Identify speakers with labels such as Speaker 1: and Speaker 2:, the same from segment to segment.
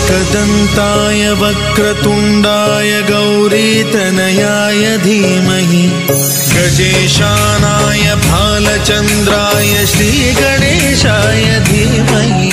Speaker 1: एकदन्ताय वक्रतुण्डाय गौरीतनयाय धीमहि गजेशानाय भालचन्द्राय श्रीगणेशाय धीमहि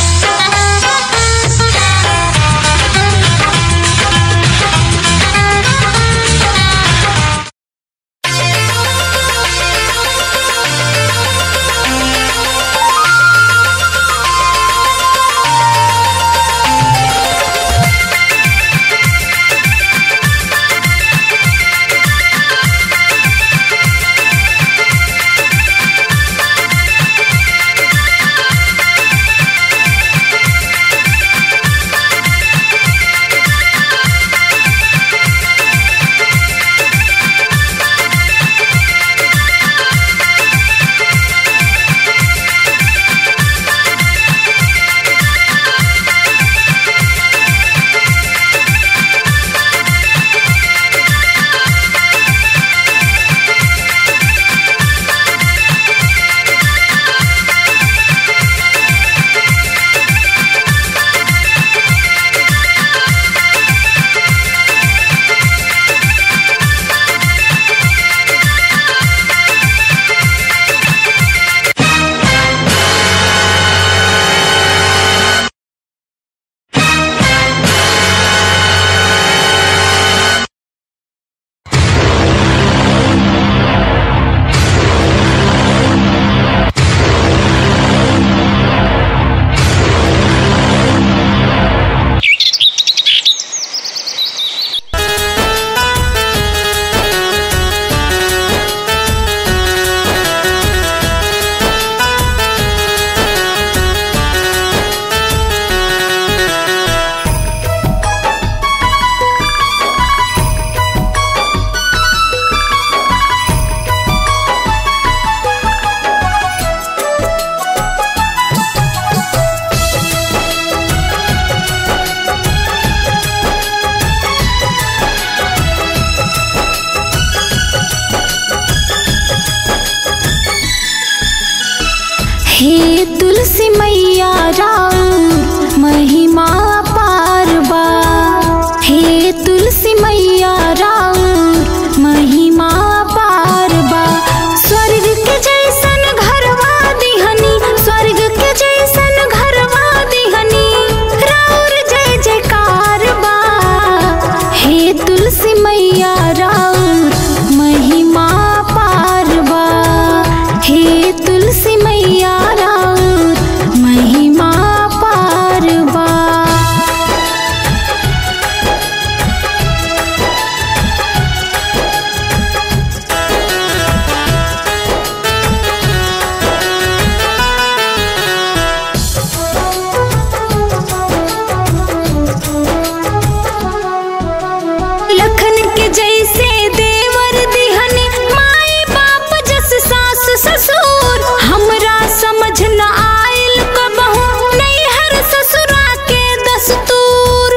Speaker 2: हे तुलसी मैया राउर महिमा पार बा हे तुलसी मैया राउर महिमा पार बा स्वर्ग के जैसन घरवा दिहनी स्वर्ग के जैसन घरवा दिहनी राउर जय जयकार बा हे तुलसी मैया राउर महिमा पार बा हे तुलसी मैया राउर महिमा पार बा लखन के जैसे देवर दिहनी माई बाप जस सास ससुर हमरा समझ न आइल कबहू नैहर ससुरा के दस्तूर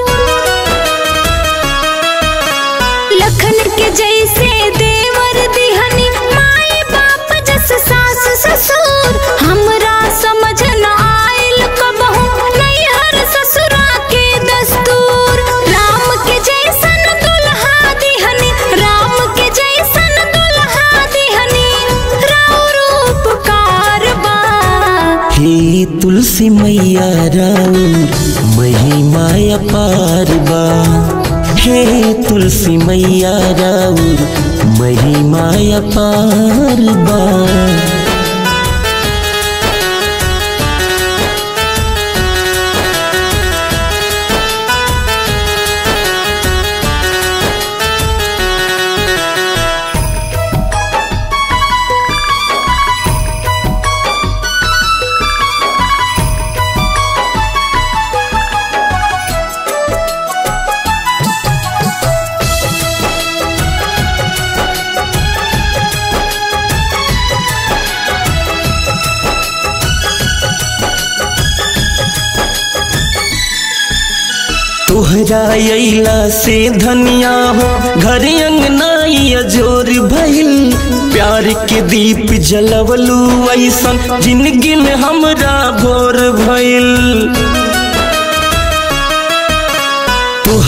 Speaker 2: लखन के जैसे देवर दिहनी माई बाप जस सास ससुर हमरा समझ न आइल कबहू नैहर ससुरा के दस्तूर राम के जैसन दुल्हा दिहनी राम के जैसन दुल्हा दिहनी राम रूपकार बा
Speaker 3: हे तुलसी मैया राउर महिमा अपार बा हे तुलसी मैया राउर महिमा अपार बा तोहरा अइला से धनिया हो घर अंगनाई अजोर भइल प्यार के दीप जलवलू ऐसन जिंदगी में हमरा भोर भइल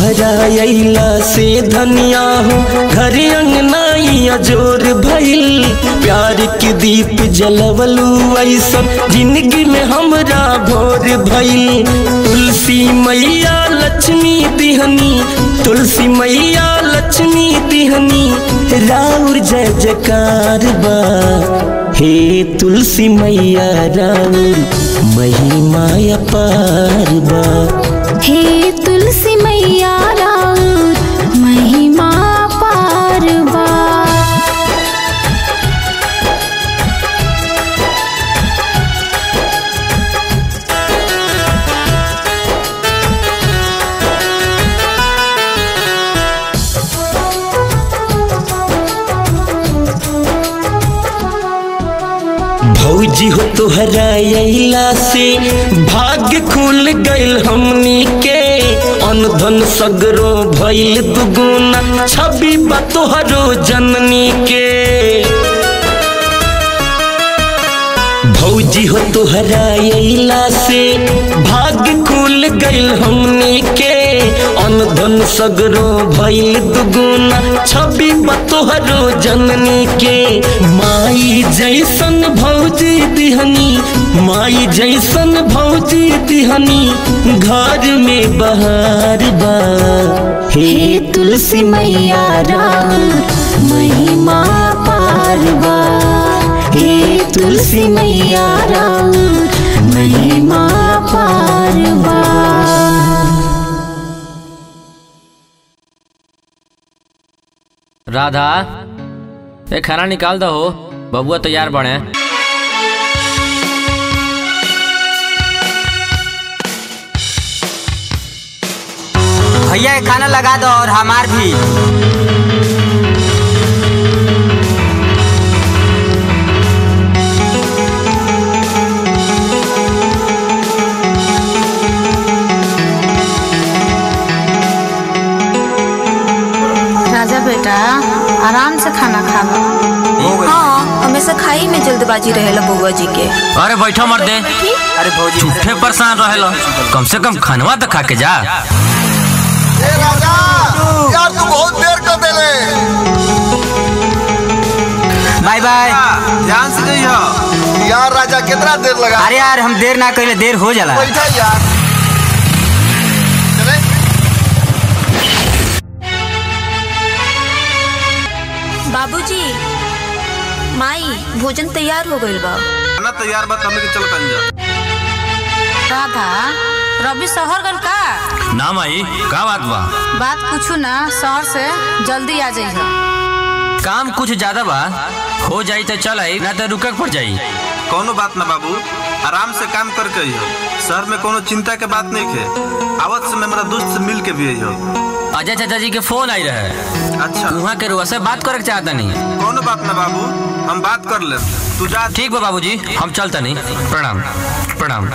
Speaker 3: तोहरा अइला से धनिया हो घर अंगनाइया जोर भइल प्यार के दीप जलवलू ऐसन जिंदगी में हमरा भोर भइल तुलसी मैया लक्ष्मी दिहनी तुलसी मैया लक्ष्मी दिहनी राउर जय जयकार बा हे तुलसी मैया राउर महिमा अपार बा
Speaker 2: हे तुलसी मैया राउर महिमा पारवा
Speaker 3: भौजी हो तोहरा अइला से भाग्य खुल गइल हमनी के अनधन सगरो भइल दुगुना छवि बा तोहरो जननी के भौजी हो तोहरा अइला से भाग्य खुल गइल हमनी के अनधन सगरो भइल दुगुना छवि बा तोहरो जननी के माई जैसन भौजी दिहनी माई जैसन भौजी दिहनी घर में बहार बा
Speaker 2: हे तुलसी मैया राउर महिमा पारवा हे तुलसी मैया राउर महिमा पारवा
Speaker 4: राधा ए खाना निकाल दो हो बबुआ तैयार बने
Speaker 5: भैया के खाना लगा दो और हमार भी
Speaker 6: राजा बेटा आराम से खाना खा लो
Speaker 7: हाँ हमेशा खाई में जल्दबाजी रहेला बउआ जी के
Speaker 4: अरे बैठो मर दे
Speaker 5: अरे भौजी
Speaker 4: झूठे परेशान रहेलो कम से कम खानवा तो खा के जा
Speaker 8: राजा यार तू बहुत देर कर देले
Speaker 5: बाय बाय
Speaker 8: ध्यान से जइयो यार राजा कितना देर लगा
Speaker 5: अरे यार हम देर ना कइले देर हो जाला
Speaker 8: बैठा यार चले
Speaker 7: बाबूजी माई भोजन तैयार हो गइल बा
Speaker 8: खाना तैयार बा हमने के चलो तंजा
Speaker 6: राधा रवि शहर गल का
Speaker 4: ना माई का बात बा
Speaker 6: बात पूछू ना शहर से जल्दी आ जाइए
Speaker 4: काम कुछ ज्यादा बा हो जाई तो चल आई ना तो रुकक पड़ जाई
Speaker 9: कोनो बात ना बाबू आराम से काम करके अइहो शहर में कोनो चिंता के बात नहीं खे आवत से मेरा दोस्त से मिल के भी अइहो
Speaker 4: अजय चाचा जी के फोन आई रहे
Speaker 9: अच्छा
Speaker 4: वहाँ के रुआ से बात करे के चाहता नहीं
Speaker 9: कोनो बात ना बाबू हम बात कर ले तू जा
Speaker 4: ठीक बा बाबूजी हम चलता नहीं प्रणाम प्रणाम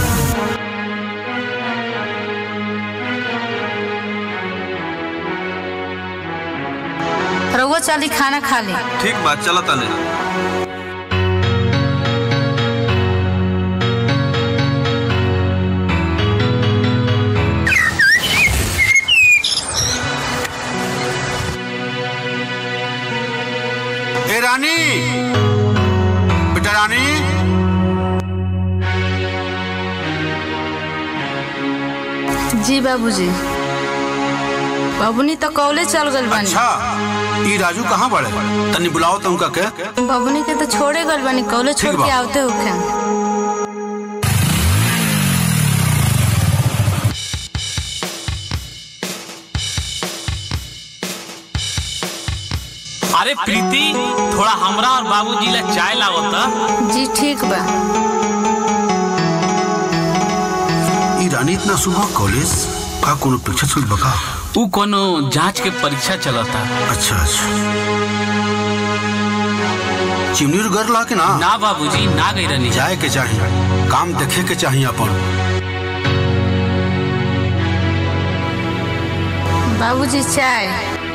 Speaker 6: रउआ चली खाना खा ली
Speaker 9: ठीक बात चलो तने ए रानी बेटा रानी
Speaker 6: जी बाबूजी बबुनी तो कॉलेज चल गल बानी
Speaker 9: अच्छा ई राजू कहाँ बड़े तनी बुलाओ तो उनका के
Speaker 6: बबुनी के तो छोड़े गल बानी कॉलेज छोड़
Speaker 9: ठीक
Speaker 6: के
Speaker 9: बा।
Speaker 6: आवते होखे
Speaker 10: अरे प्रीति थोड़ा हमरा और बाबूजी ला चाय लाओ त
Speaker 6: जी ठीक बा
Speaker 9: ई रानी इतना सुबह कॉलेज का कोनो परीक्षा चल बका
Speaker 10: ऊ कोनो जांच के परीक्षा चलता
Speaker 9: अच्छा अच्छा चिमनी घर ला के ना
Speaker 10: ना बाबूजी ना गई रहनी
Speaker 9: जाए के चाहिए काम देखे के चाहिए अपन
Speaker 6: बाबूजी चाय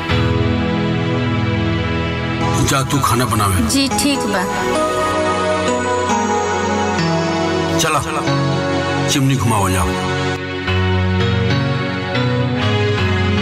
Speaker 9: जा तू खाना बनावे
Speaker 6: जी ठीक बा
Speaker 9: चला चिमनी घुमाओ जाओ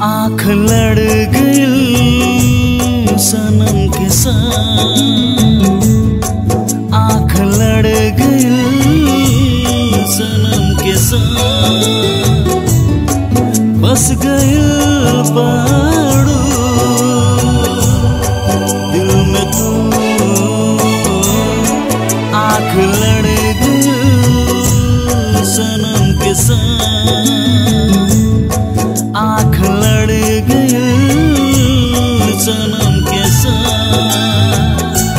Speaker 1: आँख लड़ गई सनम के साथ आँख लड़ गई सनम के साथ बस गई पाड़ू दिल में तू आँख लड़ गई सनम के साथ आँख लड़ गई सनम के साथ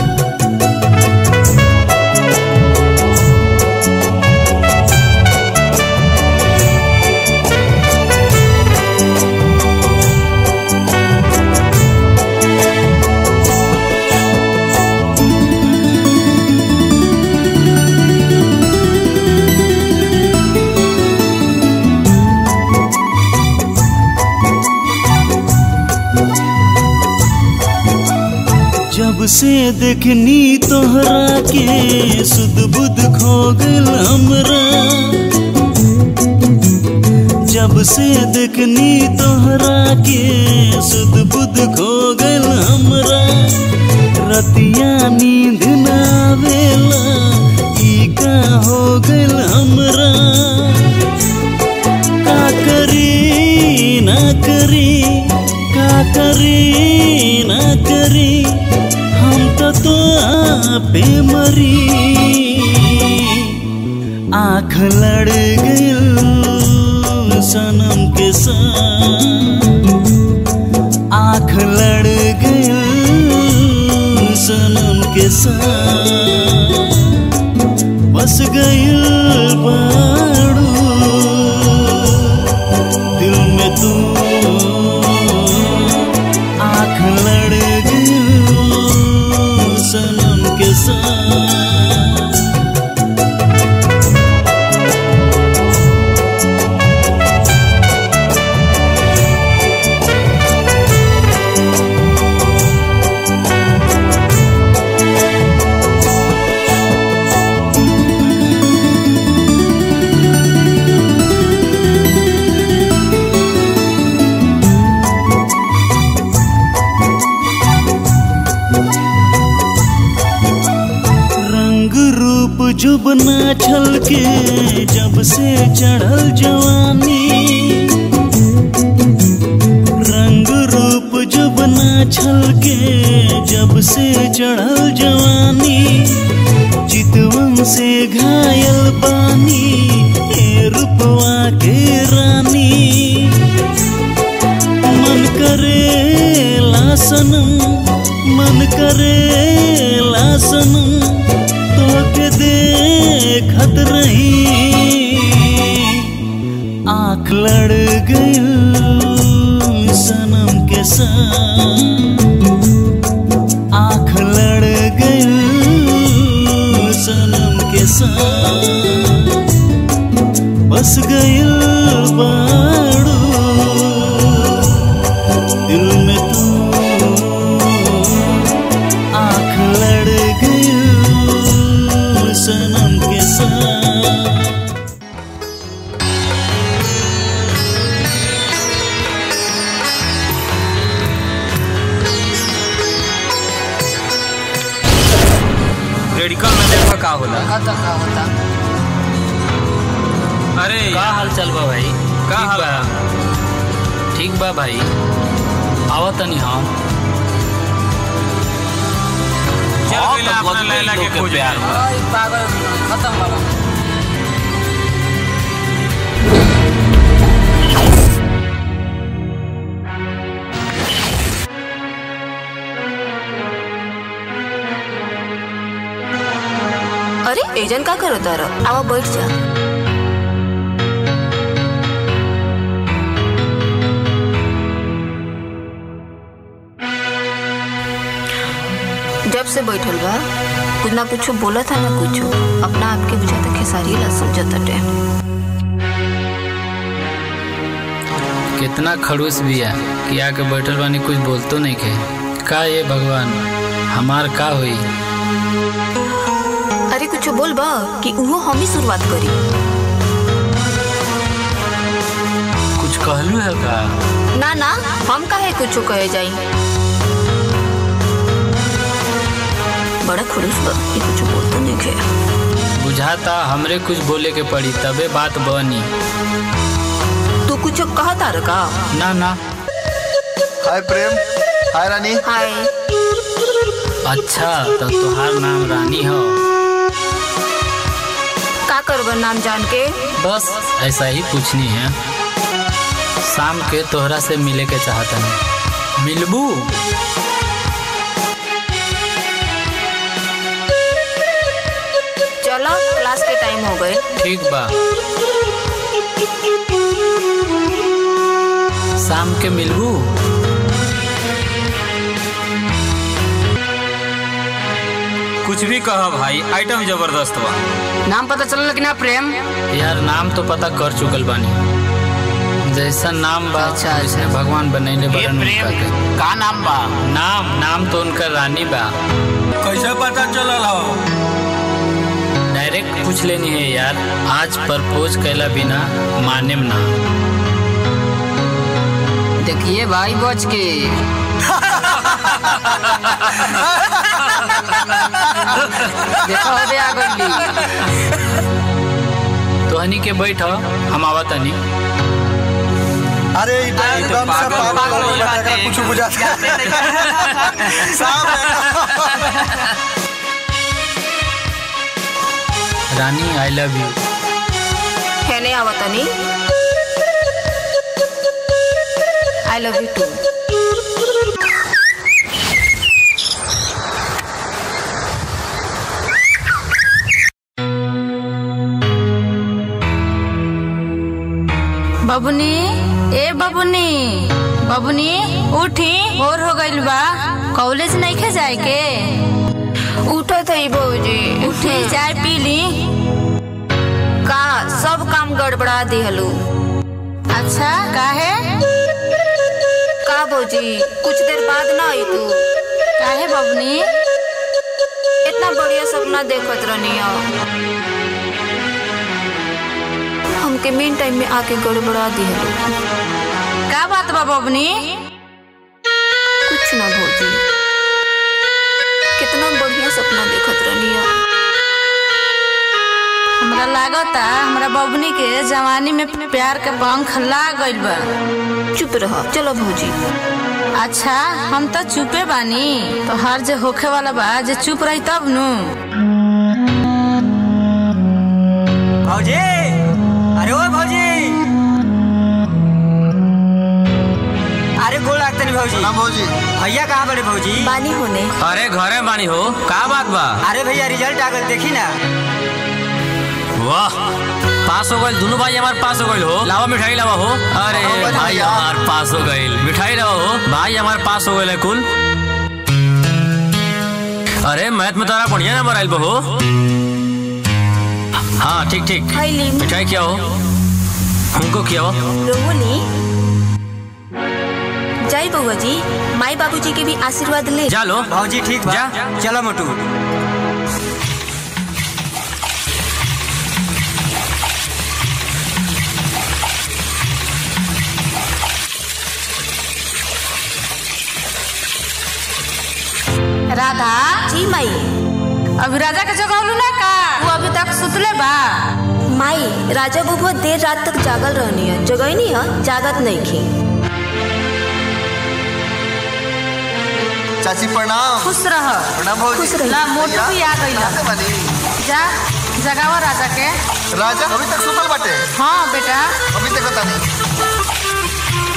Speaker 1: जब से देखनी तोहरा के सुध बुध खो गल हमरा जब से देखनी तोहरा के सुध बुध खो गल हमरा रतिया नींद ना आवेला ई का हो गल हमरा का करी ना करी का करी ना करी हम तो तो पे मरी आँख लड़ गई सनम के साथ आँख लड़ गई सनम के साथ बस गई बाड़ू दिल में तू आँख लड़ गई सनम के साथ रंग रूप जुबना छल के जब से चढ़ल जवानी रंग रूप जुबना छल के जब से चढ़ल जवानी चितवन से घायल बानी हे रूपवा के रानी मन करे लासनम मन करे लासनम तोके देखत रही आँख लड़ गई सनम के साथ आँख लड़ गई सनम के साथ बस गई बाड़ू दिल में तू आँख लड़ गई सनम के साथ
Speaker 4: मेडिकल में देखो का होला
Speaker 6: होता का होता
Speaker 4: अरे
Speaker 10: का हाल चल बा भाई
Speaker 4: का
Speaker 10: ठीक
Speaker 4: हाल
Speaker 10: बा ठीक बा भाई आवत तनी हम
Speaker 4: चल
Speaker 10: हाँ,
Speaker 4: गइला
Speaker 10: तो
Speaker 4: अपना
Speaker 10: बदले
Speaker 4: लैला के
Speaker 10: लोग के
Speaker 4: खोज
Speaker 10: प्यार में।
Speaker 6: ओए पागल खत्म बाबा
Speaker 7: अरे एजन का करत तार आवा बैठ जा जब से बैठल बा कुछ ना कुछ बोला था ना कुछ अपना आपके बुझाता खेसारी ला समझता टे
Speaker 10: कितना खड़ूस बिया कि आके बैठल बानी कुछ बोलतो नहीं के का ये भगवान हमार का हुई
Speaker 7: अरे कुछ बोल बा कि उहो हम ही शुरुआत करी
Speaker 10: कुछ कहलू है का
Speaker 7: ना ना हम काहे कुछ कहे जाई बड़ा खुश बा ये कुछ बोलते नहीं खे
Speaker 10: बुझाता हमरे कुछ बोले के पड़ी तबे बात बनी
Speaker 7: तू कुछ कहता रहा का
Speaker 10: ना ना
Speaker 8: हाय प्रेम हाय रानी
Speaker 7: हाय
Speaker 10: अच्छा तो तुहार नाम रानी हो
Speaker 7: का करबा नाम जान के
Speaker 10: बस ऐसा ही पूछनी है शाम के तोहरा से मिले के चाहता है मिलबू
Speaker 7: चलो क्लास के टाइम हो गए
Speaker 10: ठीक बा शाम के मिलबू
Speaker 4: कुछ भी कहा भाई आइटम जबरदस्त बा
Speaker 5: नाम पता चलल कि ना प्रेम
Speaker 10: यार नाम तो पता कर चुकल बानी जैसा नाम बा
Speaker 5: अच्छा,
Speaker 10: वैसने भगवान बनैले बरन उनका के
Speaker 5: का नाम बा
Speaker 10: नाम नाम तो उनका रानी बा
Speaker 4: कैसे पता चलल हो
Speaker 10: डायरेक्ट पूछ लेनी है यार आज प्रपोज कैला बिना माने ना
Speaker 5: देखिए भाई बच के देखो हो गया गली
Speaker 10: तोहनी के बैठ हम आवा तनी
Speaker 8: अरे ई तो एकदम से पागल हो गया का कुछ बुझाता साहब
Speaker 10: रानी आई लव यू
Speaker 7: है नहीं आवतनी आई लव यू टू
Speaker 6: बबुनी ए बबुनी बबुनी उठी और हो गइल बा कॉलेज नहीं खे जाए के
Speaker 7: उठत है भौजी
Speaker 6: उठी चाय पी ली
Speaker 7: का सब काम गड़बड़ा दिहलू
Speaker 6: अच्छा काहे
Speaker 7: का भौजी कुछ देर बाद ना आई तू
Speaker 6: काहे बबुनी
Speaker 7: इतना बढ़िया सपना देखत रहनी हो हमके मेन टाइम में आके गड़बड़ा दिहलू
Speaker 6: का बात बा बबुनी
Speaker 7: कुछ ना भौजी कितना बढ़िया सपना देखत रहनी हो
Speaker 6: हमरा लागता हमरा बबुनी के जवानी में प्यार के पंख लाग गइल बा
Speaker 7: चुप रह चलो भौजी
Speaker 6: अच्छा हम तो चुपे बानी तो हर जे होखे वाला बा जे चुप रही तब नु
Speaker 5: भौजी अरे ओ भौजी अरे गोल लागते नहीं भौजी
Speaker 8: ना भौजी
Speaker 5: भैया कहाँ बड़े भौजी
Speaker 7: बानी होने
Speaker 4: अरे घरे बानी हो का बात बा
Speaker 5: अरे भैया रिजल्ट आ गल देखी ना
Speaker 4: वाह पास हो गइल दोनों भाई हमारे पास हो गइल हो लावा मिठाई लावा हो अरे भाई हमारे पास हो गइल मिठाई लावा हो भाई हमारे पास हो गइल है कुल अरे मैथ में तारा बढ़िया नंबर आइल बा हो हाँ ठीक ठीक
Speaker 7: खैली
Speaker 4: मिठाई क्या हो हमको क्या हो
Speaker 7: रोहनी जय बउआ जी माई बाबूजी के भी आशीर्वाद ले
Speaker 4: जा लो
Speaker 5: भौजी ठीक बा
Speaker 4: जा।
Speaker 5: चलो मोटू
Speaker 6: राधा
Speaker 7: जी माई
Speaker 6: अभी राजा के जगह ना का वो अभी तक सुतले बा
Speaker 7: माई राजा बबुआ देर रात तक जागल रहनी है जगह नहीं है जागत नहीं की
Speaker 8: चाची प्रणाम
Speaker 6: खुश रह
Speaker 8: प्रणाम भौजी
Speaker 7: खुश रही।
Speaker 6: ला मोटू भी आ गइल
Speaker 8: कहाँ से बनी
Speaker 6: जा जगावा राजा के
Speaker 8: राजा अभी तक सुतल बाटे
Speaker 6: हाँ बेटा
Speaker 8: अभी तक बता नहीं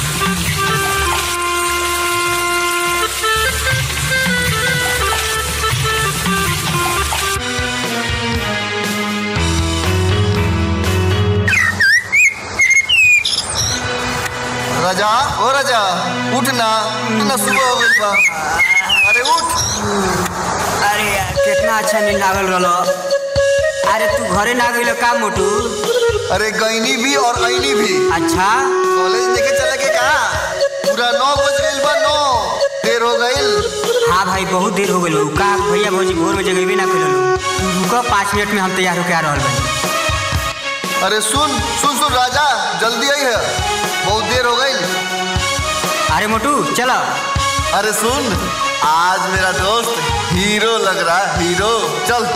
Speaker 8: राजा ओ राजा उठ ना ना सुबह हो गई बा अरे उठ
Speaker 5: अरे यार कितना अच्छा नींद लागल रहलो अरे तू घरे ना गइल का मोटू
Speaker 8: अरे गईनी भी और ऐनी भी
Speaker 5: अच्छा
Speaker 8: कॉलेज लेके चले के कहा पूरा नौ बज गइल बा नौ देर हो गइल
Speaker 5: हाँ भाई बहुत देर हो गइल का भैया भौजी भोर में जगह ना करेलो तू रुको पाँच मिनट में हम तैयार होके आ रहल बानी
Speaker 8: अरे सुन सुन सुन राजा जल्दी आई है बहुत देर हो गई
Speaker 5: अरे मोटू चलो
Speaker 8: अरे सुन आज मेरा दोस्त हीरो लग रहा है हीरो चल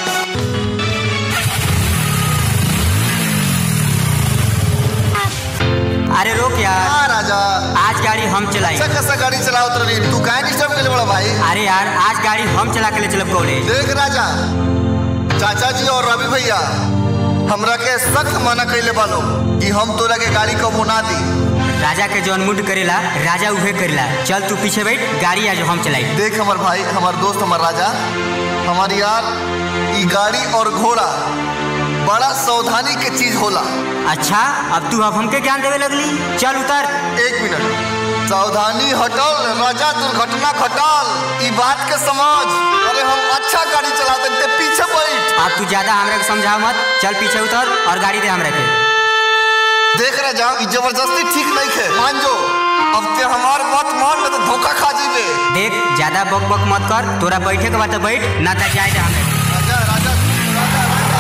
Speaker 5: अरे रोक यार
Speaker 8: हाँ राजा
Speaker 5: आज गाड़ी हम चलाएंगे
Speaker 8: अच्छा कैसा गाड़ी चलाओ तो रही तू काहे डिस्टर्ब के लिए बड़ा भाई
Speaker 5: अरे यार आज गाड़ी हम चला के ले चलब कॉलेज
Speaker 8: देख राजा चाचा जी और रवि भैया हमरा के सख्त मना कैले बालो कि हम तोरा के गाड़ी कबो ना दी
Speaker 5: राजा के जौन मुड करेला राजा उहे करेला चल तू पीछे बैठ गाड़ी आज हम चलाई
Speaker 8: देख हमार भाई हमार दोस्त हमार राजा हमार यार ई गाड़ी और घोड़ा बड़ा सावधानी के चीज होला
Speaker 5: अच्छा अब तू अब हमके ज्ञान देवे लगली चल उतर
Speaker 8: एक मिनट सावधानी हटल राजा दुर्घटना घटल ई बात के समझ अरे हम अच्छा गाड़ी चलाते ते पीछे बैठ
Speaker 5: अब तू ज्यादा हमरा के समझाओ मत चल पीछे उतर और गाड़ी दे हमरा के
Speaker 8: देख राजा ई जबरदस्ती ठीक नहीं है मान जो अब ते हमार मत मान न तो धोखा खा जीबे
Speaker 5: देख ज्यादा बक बक मत कर तोरा बैठे के बाद तो बैठ ना तो जाए जा हमें
Speaker 8: राजा राजा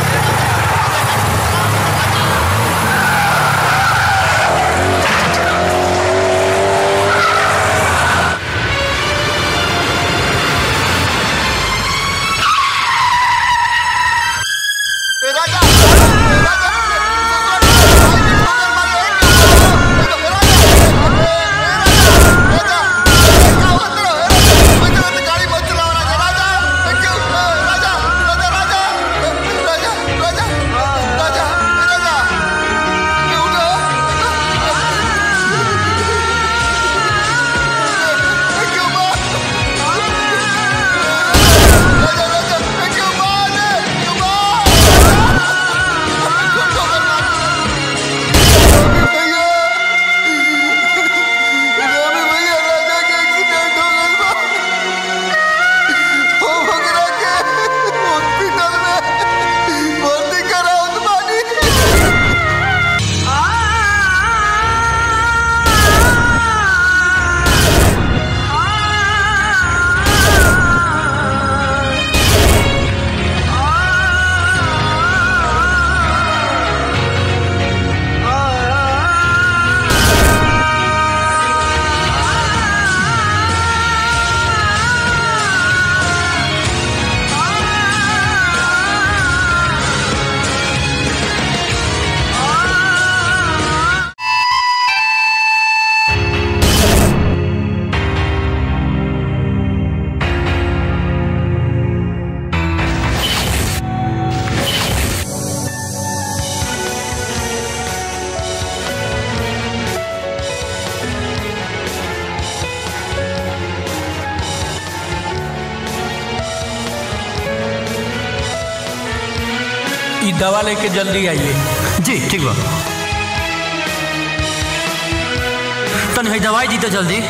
Speaker 8: ए राजा ए राजा गाड़ी मत चलाओ राजा राजा क्यों राजा राजा राजा राजा राजा राजा राजा क्यों ना क्यों मार राजा राजा क्यों मार क्यों
Speaker 11: ई दवा लेके जल्दी आइए
Speaker 4: जी ठीक बा तनी है दवाई दी तो जल्दी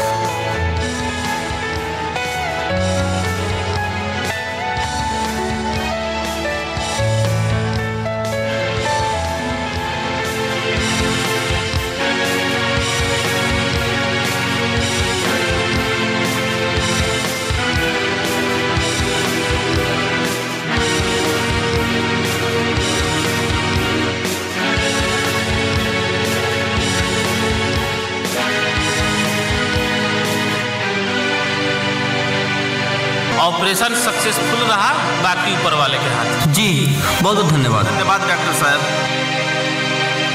Speaker 12: ऑपरेशन सक्सेसफुल रहा बाकी ऊपर वाले के हाथ
Speaker 4: जी बहुत बहुत धन्यवाद
Speaker 9: धन्यवाद डॉक्टर साहब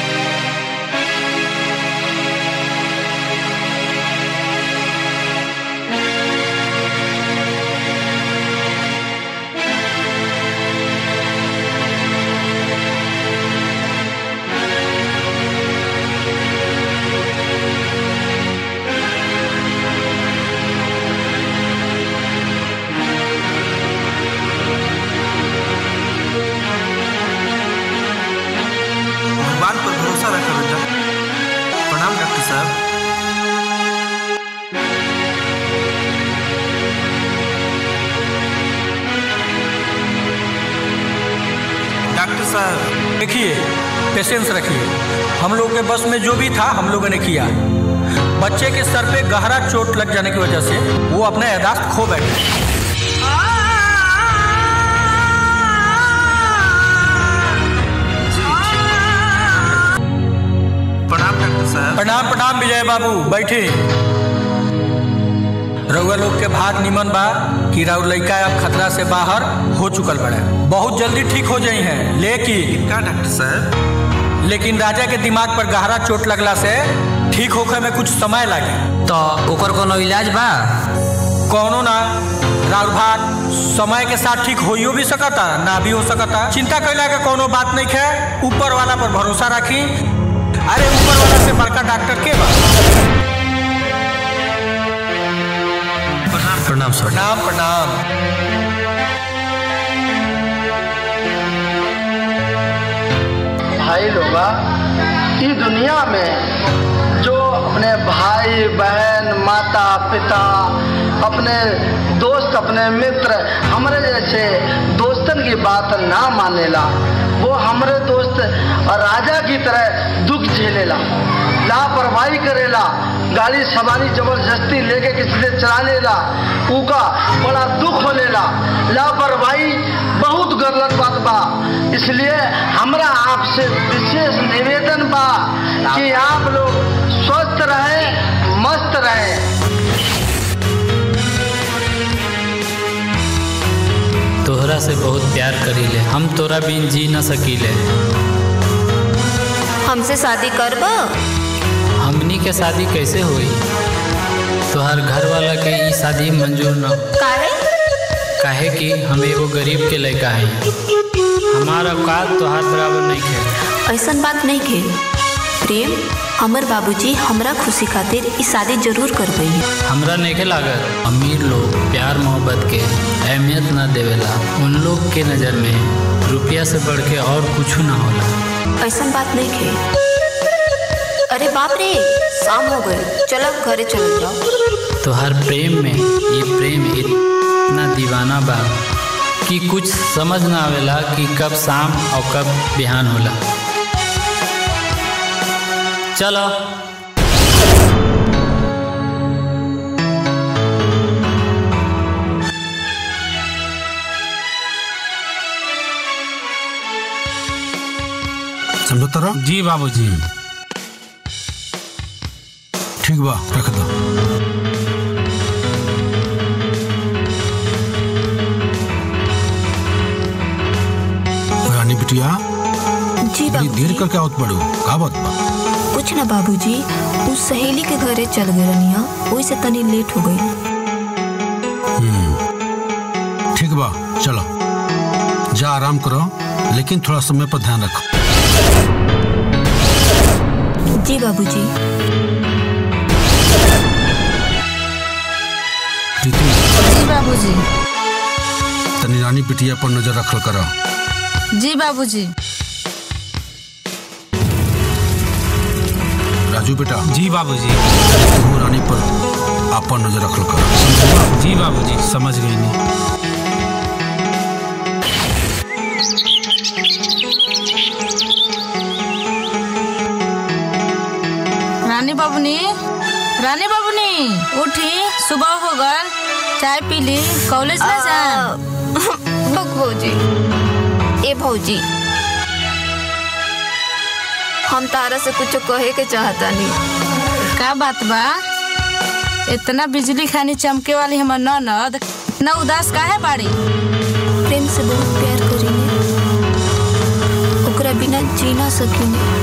Speaker 9: भगवान पर भरोसा रखा बेटा प्रणाम डॉक्टर साहब डॉक्टर साहब
Speaker 11: देखिए पेशेंस रखिए हम लोग के बस में जो भी था हम लोगों ने किया बच्चे के सर पे गहरा चोट लग जाने की वजह से वो अपना यादाश्त खो बैठे
Speaker 9: प्रणाम डॉक्टर साहब
Speaker 11: प्रणाम प्रणाम विजय बाबू बैठे रउआ लोग के भाग निमन बा कि राउर लड़का अब खतरा से बाहर हो चुकल बड़े बहुत जल्दी ठीक हो जाई हैं लेकिन
Speaker 9: का डॉक्टर साहब
Speaker 11: लेकिन राजा के दिमाग पर गहरा चोट लगला से ठीक होखे में कुछ समय लागे
Speaker 4: तो ओकर कोनो इलाज बा
Speaker 11: कौनो ना राउर भाग समय के साथ ठीक होइयो भी सकता ना भी हो सकता चिंता कैला के कोनो बात नहीं है ऊपर वाला पर भरोसा रखी अरे ऊपर वाला से बड़का डॉक्टर के बा
Speaker 4: प्रणाम सर
Speaker 11: प्रणाम प्रणाम
Speaker 13: भाई लोगा इस दुनिया में जो अपने भाई बहन माता पिता अपने दोस्त अपने मित्र हमारे जैसे दोस्तन की बात ना मानेला वो हमारे दोस्त राजा की तरह दुख झेलेला लापरवाही करेला गाड़ी सवारी जबरदस्ती लेके किसी से चला लेला उका बड़ा दुख होलेला लापरवाही बहुत गलत बात बा इसलिए हमरा आपसे विशेष निवेदन बा कि आप लोग स्वस्थ रहें मस्त रहें
Speaker 10: तोहरा से बहुत प्यार करीले हम तोरा बिन जी न सकीले
Speaker 7: हमसे शादी करब
Speaker 10: हमनी के शादी कैसे हुई तोहर घर वाला के ई शादी मंजूर न
Speaker 7: काहे
Speaker 10: काहे कि हम एगो गरीब के लड़का है हमारा औकात तोहार बराबर नहीं है
Speaker 7: ऐसन बात नहीं के प्रेम हमर बाबूजी हमरा खुशी खातिर ई शादी जरूर करबई
Speaker 10: हमरा नहीं लागत अमीर लोग प्यार मोहब्बत के अहमियत ना देवेला उन लोग के नज़र में रुपया से बढ़ के और कुछ ना होला
Speaker 7: ऐसन बात नहीं के अरे बाप रे शाम हो गए चलो घरे चल जाओ
Speaker 10: तोहार प्रेम में ये प्रेम इतना दीवाना बा कि कुछ समझ ना आवेला कि कब शाम और कब बिहान होला चलो
Speaker 14: समझो तारा
Speaker 15: जी बाबूजी
Speaker 14: ठीक बा रख दो रानी बिटिया
Speaker 7: जी
Speaker 14: बड़ी देर करके आवत पड़ो का बात बा
Speaker 7: कुछ ना बाबूजी उस सहेली के घरे चल गए रनिया वही से तनी लेट हो गई
Speaker 14: हम्म, ठीक बा चलो जा आराम करो लेकिन थोड़ा समय पर ध्यान रखो
Speaker 7: जी बाबूजी
Speaker 14: प्रीति
Speaker 6: जी बाबूजी
Speaker 14: तनी रानी बिटिया पर नजर रखल करो
Speaker 6: जी बाबूजी
Speaker 14: राजू बेटा
Speaker 15: जी बाबूजी
Speaker 14: तू रानी पर आपन नजर रखल करो
Speaker 15: जी बाबूजी समझ गई नहीं
Speaker 6: रानी बाबूनी रानी बाबूनी उठी सुबह हो गल चाय पी ली कॉलेज ना जा
Speaker 7: बक भौजी ए भौजी हम तारा से कुछ कहे के चाहता नहीं
Speaker 6: का बात बा इतना बिजली खानी चमके वाली हमर ननद न उदास काहे बाड़ी
Speaker 7: प्रेम से बहुत प्यार करीने ओकरा बिना जी ना सकीने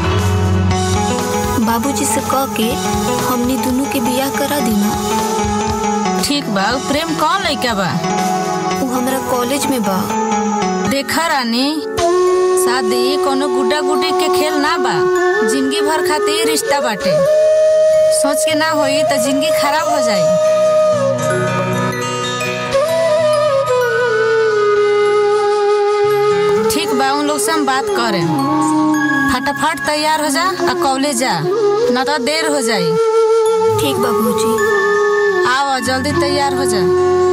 Speaker 7: बाबूजी से कह के हमनी दोनों के बियाह करा देना
Speaker 6: ठीक बा उ प्रेम कौन लइका बा
Speaker 7: वो हमरा कॉलेज में बा
Speaker 6: देखा रानी शादी कोनो गुड्डा गुड्डी के खेल ना बा जिंदगी भर खातिर रिश्ता बाटे सोच के ना होई तो जिंदगी खराब हो जाई ठीक बा उन लोग से हम बात करें फटाफट तैयार हो जा और कॉलेज जा न तो देर हो जाई
Speaker 7: ठीक बा भौजी
Speaker 6: आओ जल्दी तैयार हो जा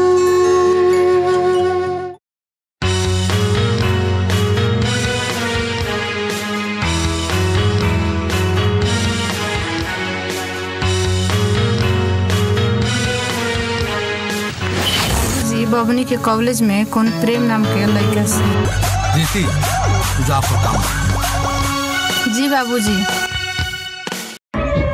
Speaker 6: जी बबनी के कॉलेज में कौन प्रेम नाम के लड़का से
Speaker 14: प्रीति तू जा आपका काम कर।
Speaker 6: जी बाबूजी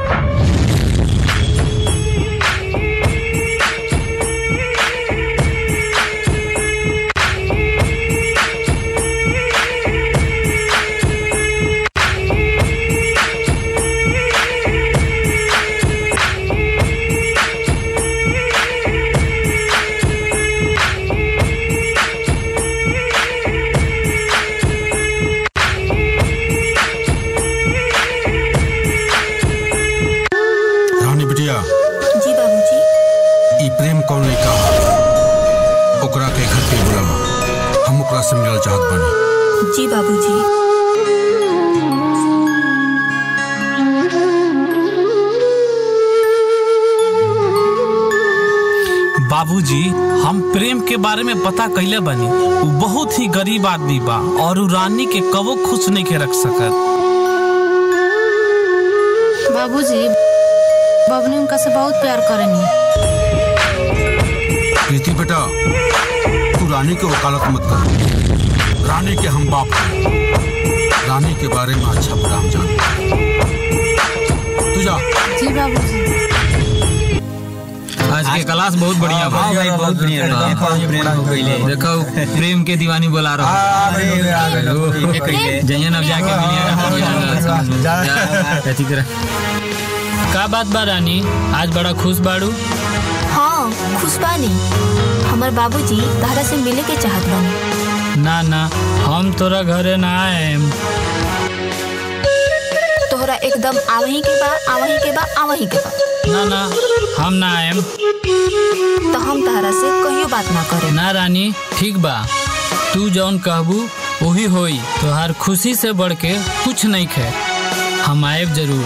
Speaker 14: बिटिया
Speaker 7: जी बाबूजी
Speaker 14: ई प्रेम कौन नहीं कहा ओकरा के घर पे बुलावा हम ओकरा से मिलल चाहत बानी
Speaker 7: जी बाबूजी
Speaker 12: बाबूजी हम प्रेम के बारे में पता कैले बनी उ बहुत ही गरीब आदमी बा और उ रानी के कबो खुश नहीं के रख सकत
Speaker 6: बाबूजी बबनी उनका से बहुत प्यार करेनी
Speaker 14: प्रीति बेटा तू रानी के वकालत मत कर रानी के हम बाप हैं रानी के बारे में अच्छा बुरा हम जानते हैं। तू जा
Speaker 6: जी बाबूजी
Speaker 15: आज के क्लास बहुत बढ़िया बा
Speaker 16: हाँ भाई, बहुत बढ़िया रहा।
Speaker 15: हाँ,
Speaker 16: बहुत प्रेम हो गइले।
Speaker 15: देखो प्रेम के दीवानी बोला रहा जयन अब जाके
Speaker 10: अथी कर का बात बा रानी आज बड़ा खुश बाड़ू
Speaker 7: हाँ खुश बानी हमार बाबूजी तारा से मिले के चाहत बानी
Speaker 10: ना ना हम तोरा घरे ना आएम
Speaker 7: तोहरा एकदम आवही के बा आवही के बा आवही के बा
Speaker 10: ना ना हम ना आएम
Speaker 7: तो हम तारा से कहियो बात ना करे
Speaker 10: ना रानी ठीक बा तू जौन कहबू वही होई तोहार खुशी से बढ़ के कुछ नहीं खे हम आएब जरूर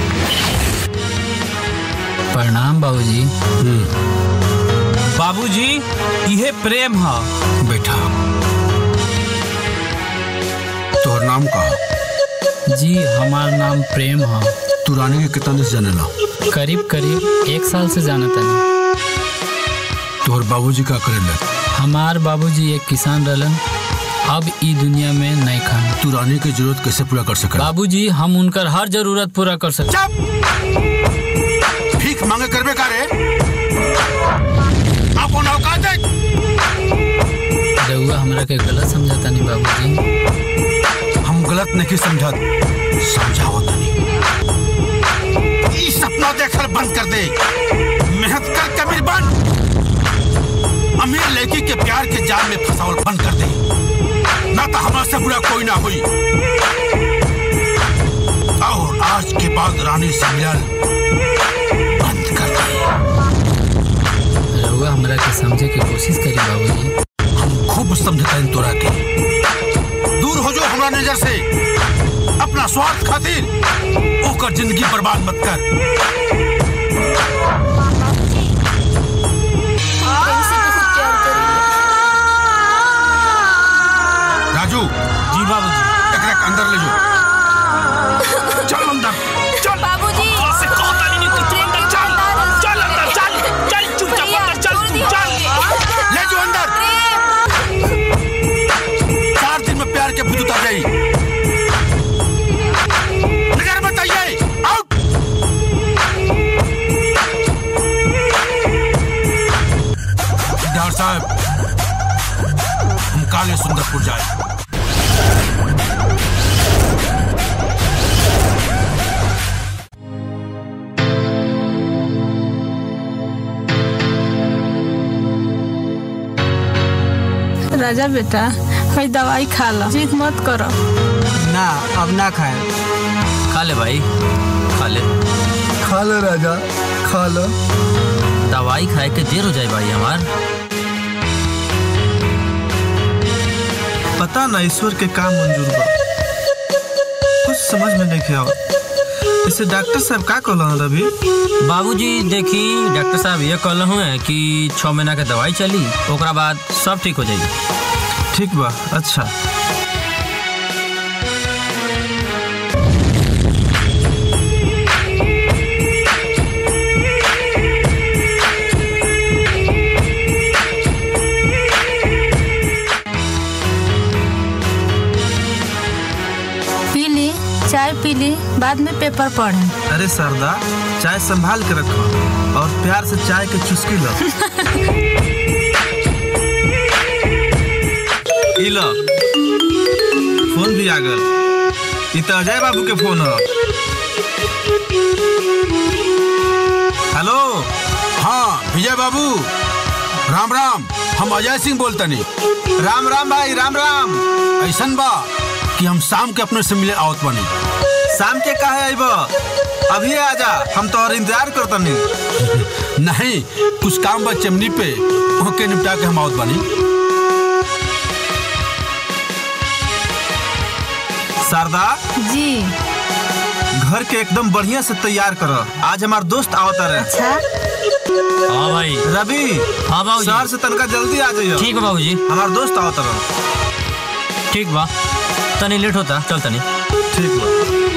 Speaker 10: प्रणाम बाबूजी
Speaker 12: बाबूजी इहे प्रेम ह
Speaker 14: बेटा तोहर नाम का
Speaker 10: जी हमार नाम प्रेम ह
Speaker 14: तू रानी के कितना दिन से जानेला
Speaker 10: करीब करीब एक साल से जाना तनी
Speaker 14: तोहर बाबूजी का करेला
Speaker 10: हमार बाबूजी एक किसान रहलन अब ई दुनिया में नहीं खान
Speaker 14: तू रानी की जरूरत कैसे पूरा कर सके
Speaker 10: बाबूजी हम उनकर हर जरूरत पूरा कर सकते
Speaker 14: भीख मांगे करबे का रे आपन औकात है
Speaker 10: रउआ हमरा के गलत समझाता नहीं बाबूजी
Speaker 14: हम गलत नहीं समझत समझावत नहीं ई सपना देखल बंद कर दे मेहनत कर कबीर बन अमीर लड़की के प्यार के जाल में फंसावल बंद कर दे ना तो हमारे से बुरा कोई ना हुई और आज के बाद रानी से मिलल बंद कर दे
Speaker 10: रउआ हमरा के समझे की कोशिश करी बाबूजी
Speaker 14: हम खूब समझता है तोरा के दूर हो जाओ हमारा नजर से अपना स्वार्थ खातिर ओकर जिंदगी बर्बाद मत कर राजू
Speaker 12: जी बाबूजी
Speaker 14: एकरा के अंदर ले जाओ चल अंदर चल
Speaker 7: बाबूजी
Speaker 12: से कहता नहीं तू तू अंदर चल चल अंदर चल चल चुपचाप अंदर चल तू चल
Speaker 14: ले जाओ अंदर चार दिन में प्यार के भूत उतर जाई नजर बताइए आउट डॉक्टर साहब हम काले सुंदरपुर जाए
Speaker 6: राजा बेटा हई दवाई खा लो जिद मत करो
Speaker 5: ना अब ना खाए
Speaker 4: खा ले भाई खा ले
Speaker 8: खा लो राजा खा लो
Speaker 4: दवाई खाए के देर हो जाए भाई हमार
Speaker 9: पता ना ईश्वर के काम मंजूर बा कुछ समझ में नहीं आवत इसे डॉक्टर साहब का कहलन रवि
Speaker 4: बाबूजी देखी डॉक्टर साहब ये कहल हुए कि छः महीना के दवाई चली ओकरा बाद सब ठीक हो जाई
Speaker 9: ठीक बा अच्छा
Speaker 6: पी ली चाय पी ली बाद में पेपर पढ़े
Speaker 9: अरे सरदा चाय संभाल के रखो और प्यार से चाय के चुस्की लो ई लो फोन भी आ गल ई तो अजय बाबू के फोन हो
Speaker 14: हेलो हाँ विजय बाबू राम राम हम अजय सिंह बोलतनी
Speaker 9: राम राम भाई राम राम
Speaker 14: ऐसन बा कि हम शाम के अपने से मिले आवत बनी
Speaker 9: शाम के काहे आइब अभी आजा हम तोहर इंतजार करतनी
Speaker 14: नहीं कुछ काम बा चमनी पे ओके निपटा के हम आवत बानी
Speaker 9: शारदा
Speaker 6: जी
Speaker 9: घर के एकदम बढ़िया से तैयार कर आज हमार दोस्त आवता रहे
Speaker 6: अच्छा
Speaker 4: हाँ भाई
Speaker 9: रवि
Speaker 4: हाँ बाबूजी
Speaker 9: शहर से तनका जल्दी आ जाइयो
Speaker 4: ठीक है बाबूजी
Speaker 9: हमार दोस्त आवता रहे
Speaker 4: ठीक बा तनी लेट होता चल तनी
Speaker 9: ठीक बा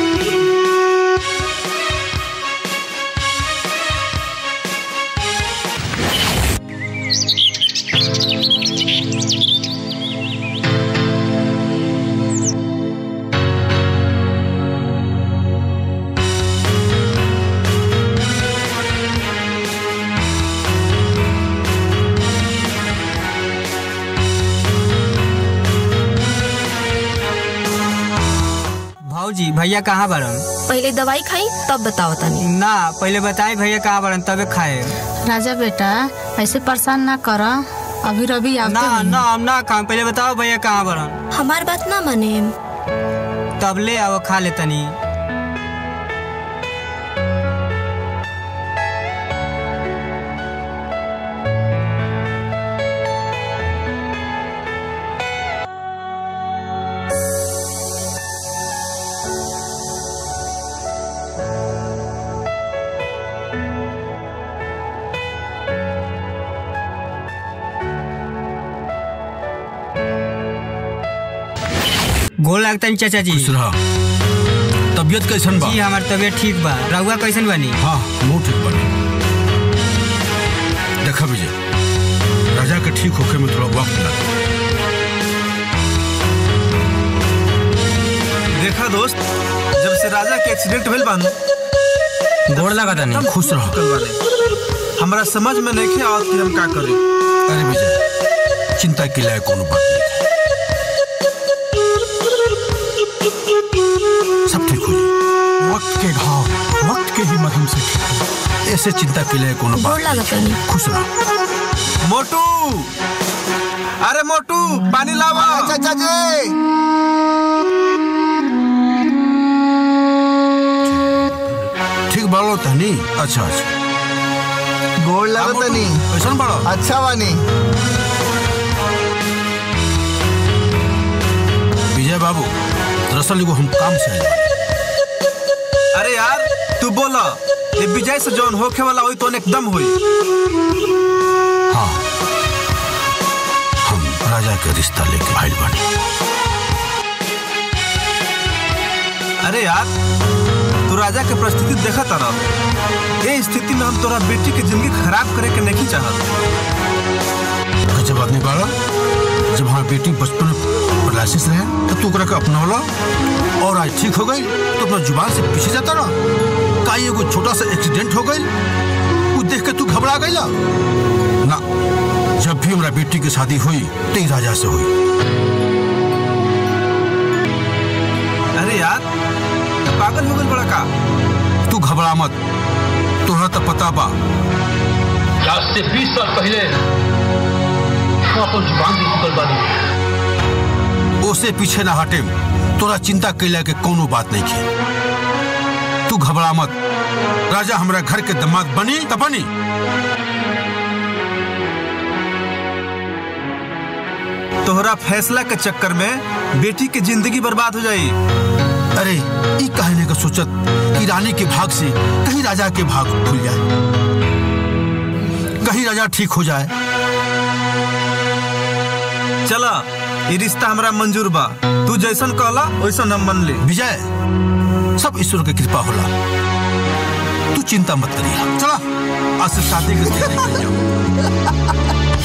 Speaker 5: भाऊजी भैया कहाँ बड़न
Speaker 7: पहले दवाई खाई तब बताओ तनी
Speaker 5: ना पहले बताए भैया कहाँ बड़न तबे खाए
Speaker 6: राजा बेटा ऐसे परेशान ना कर अभी रवि
Speaker 5: ना
Speaker 6: आवते
Speaker 5: ना हम ना खाए पहले बताओ भैया कहाँ बड़न
Speaker 7: हमार बात ना माने
Speaker 5: तब ले आओ खा ले तनी गोल लगता है चाचा जी
Speaker 14: तबियत कैसन बा
Speaker 5: जी हमार तबियत ठीक बा रहुआ कैसन बनी
Speaker 14: हाँ मुँह ठीक बनी देखा विजय राजा के ठीक होके में थोड़ा वक्त लगा
Speaker 9: देखा दोस्त जब से राजा के एक्सीडेंट भेल बानू
Speaker 4: गोड़ लगा तनी
Speaker 14: खुश रहो
Speaker 9: कल वाले हमरा समझ में नहीं आवत कि हम का करी
Speaker 14: अरे विजय चिंता के लायक कोनो बात नहीं है। सब ठीक हो जाए वक्त के घाव वक्त के ही मरहम से ठीक हो ऐसे चिंता के लिए कोनो
Speaker 7: गोड़
Speaker 14: बात
Speaker 7: लगा तनी
Speaker 14: खुश रहो
Speaker 9: मोटू अरे मोटू पानी लावा
Speaker 8: चाचा जी
Speaker 14: ठीक बालो तनी अच्छा अच्छा
Speaker 8: गोड़
Speaker 14: हाँ,
Speaker 8: लगा
Speaker 14: मोटू,
Speaker 8: तनी
Speaker 14: कैसन बाड़ो
Speaker 8: अच्छा बानी
Speaker 14: विजय बाबू दरअसल एगो हम काम से आए बानी।
Speaker 9: अरे यार तू बोला ये विजय से जौन होखे वाला होई तो एकदम होई
Speaker 14: हाँ हम राजा के रिश्ता लेके भाई बने
Speaker 9: अरे यार तू राजा के परिस्थिति देखा तरह ये स्थिति में हम तोरा बेटी के जिंदगी खराब करे के नहीं चाहत
Speaker 14: गजब आदमी बाड़ा जब हमारी बेटी बचपन में पैरालिसिस रहे तब तू ओकरा के अपनावला और आज ठीक हो गई तो अपना जुबान से पीछे जाता ना का एगो छोटा सा एक्सीडेंट हो गई वो देख के तू घबरा गई ना जब भी हमारा बेटी की शादी हुई तो ही राजा से हुई
Speaker 9: अरे यार तू पागल हो गई बड़ा का
Speaker 14: तू घबरा मत तोहरा तो पता बा
Speaker 16: आज से बीस साल पहले हम अपन जुबान भी चुकल बानी
Speaker 14: ओसे पीछे ना हटे तोरा चिंता कैला के कोनो बात नहीं की तू घबरा मत राजा हमरा घर के दामाद बनी त बनी
Speaker 9: तोहरा फैसला के चक्कर में बेटी की जिंदगी बर्बाद हो जाई
Speaker 14: अरे ई कहने का सोचत कि रानी के भाग से कहीं राजा के भाग खुल जाए कहीं राजा ठीक हो जाए
Speaker 9: चला ये रिश्ता हमरा मंजूर बा तू जैसन कहला वैसन हम मन ले
Speaker 14: विजय सब ईश्वर की कृपा होला तू चिंता मत करिया चला आज से शादी की तैयारी कर जाओ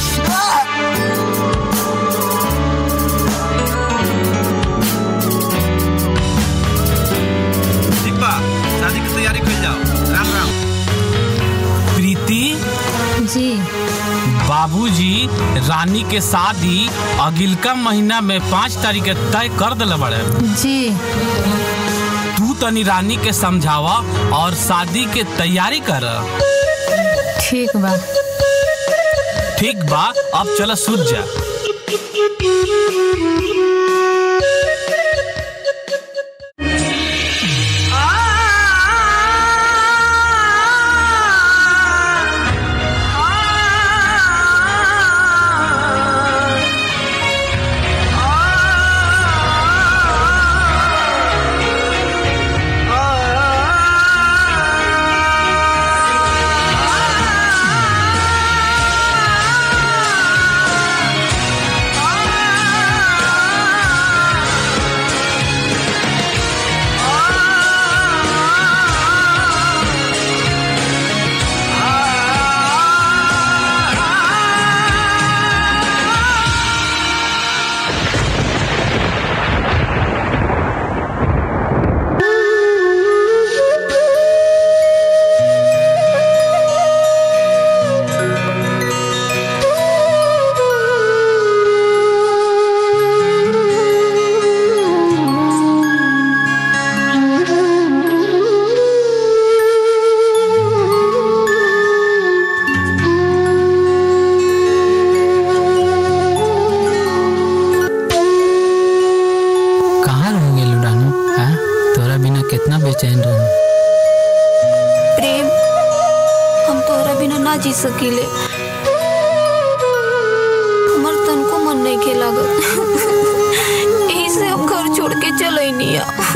Speaker 9: ठीक बा शादी की तैयारी कर जाओ राम राम
Speaker 12: प्रीति
Speaker 6: जी
Speaker 12: बाबूजी रानी के शादी अगिलका महीना में पाँच तारीख के तय कर दिले बड़े
Speaker 6: जी
Speaker 12: तू तनी रानी के समझावा और शादी के तैयारी कर
Speaker 6: ठीक बा
Speaker 12: ठीक बा अब चल सूझ जा
Speaker 7: ना जी सकीले हमार तनको मन नहीं के लागत यही से हम घर छोड़ के चले नहीं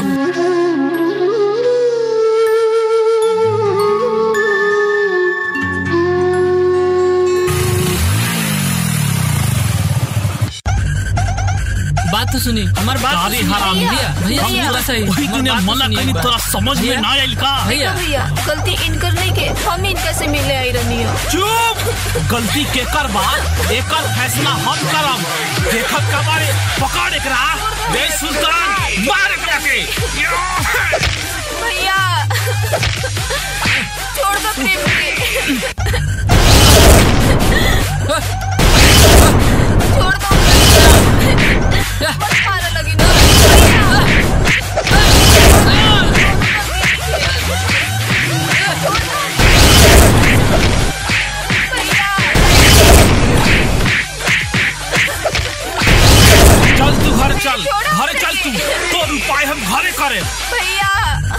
Speaker 12: बात तो सुनी हमार बात
Speaker 6: अरे
Speaker 12: तो सुनिए।
Speaker 6: हराम
Speaker 12: भैया भैया
Speaker 6: भैया।
Speaker 12: थोड़ा सा ही
Speaker 6: वही
Speaker 12: हमार
Speaker 6: तूने
Speaker 12: बात तो
Speaker 6: मना
Speaker 12: सुनिए
Speaker 6: करी,
Speaker 12: एक बार।
Speaker 6: तोरा समझ में
Speaker 12: भैया,
Speaker 6: ना आइल का?
Speaker 12: भैया
Speaker 7: भैया गलती इनकर नहीं के हम इनका से मिले आई रहनी
Speaker 6: चुप गलती केकर बा एकर फैसला हम करब देखत का बारे पकड़ एकरा बे सुल्तान मार एकरा के
Speaker 7: भैया छोड़ दो प्रेम के छोड़ दो मत मारा लगी ना
Speaker 6: चल तू घर चल घरे चल तू तो उपाय हम घरे करे
Speaker 7: भैया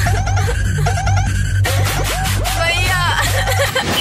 Speaker 7: भैया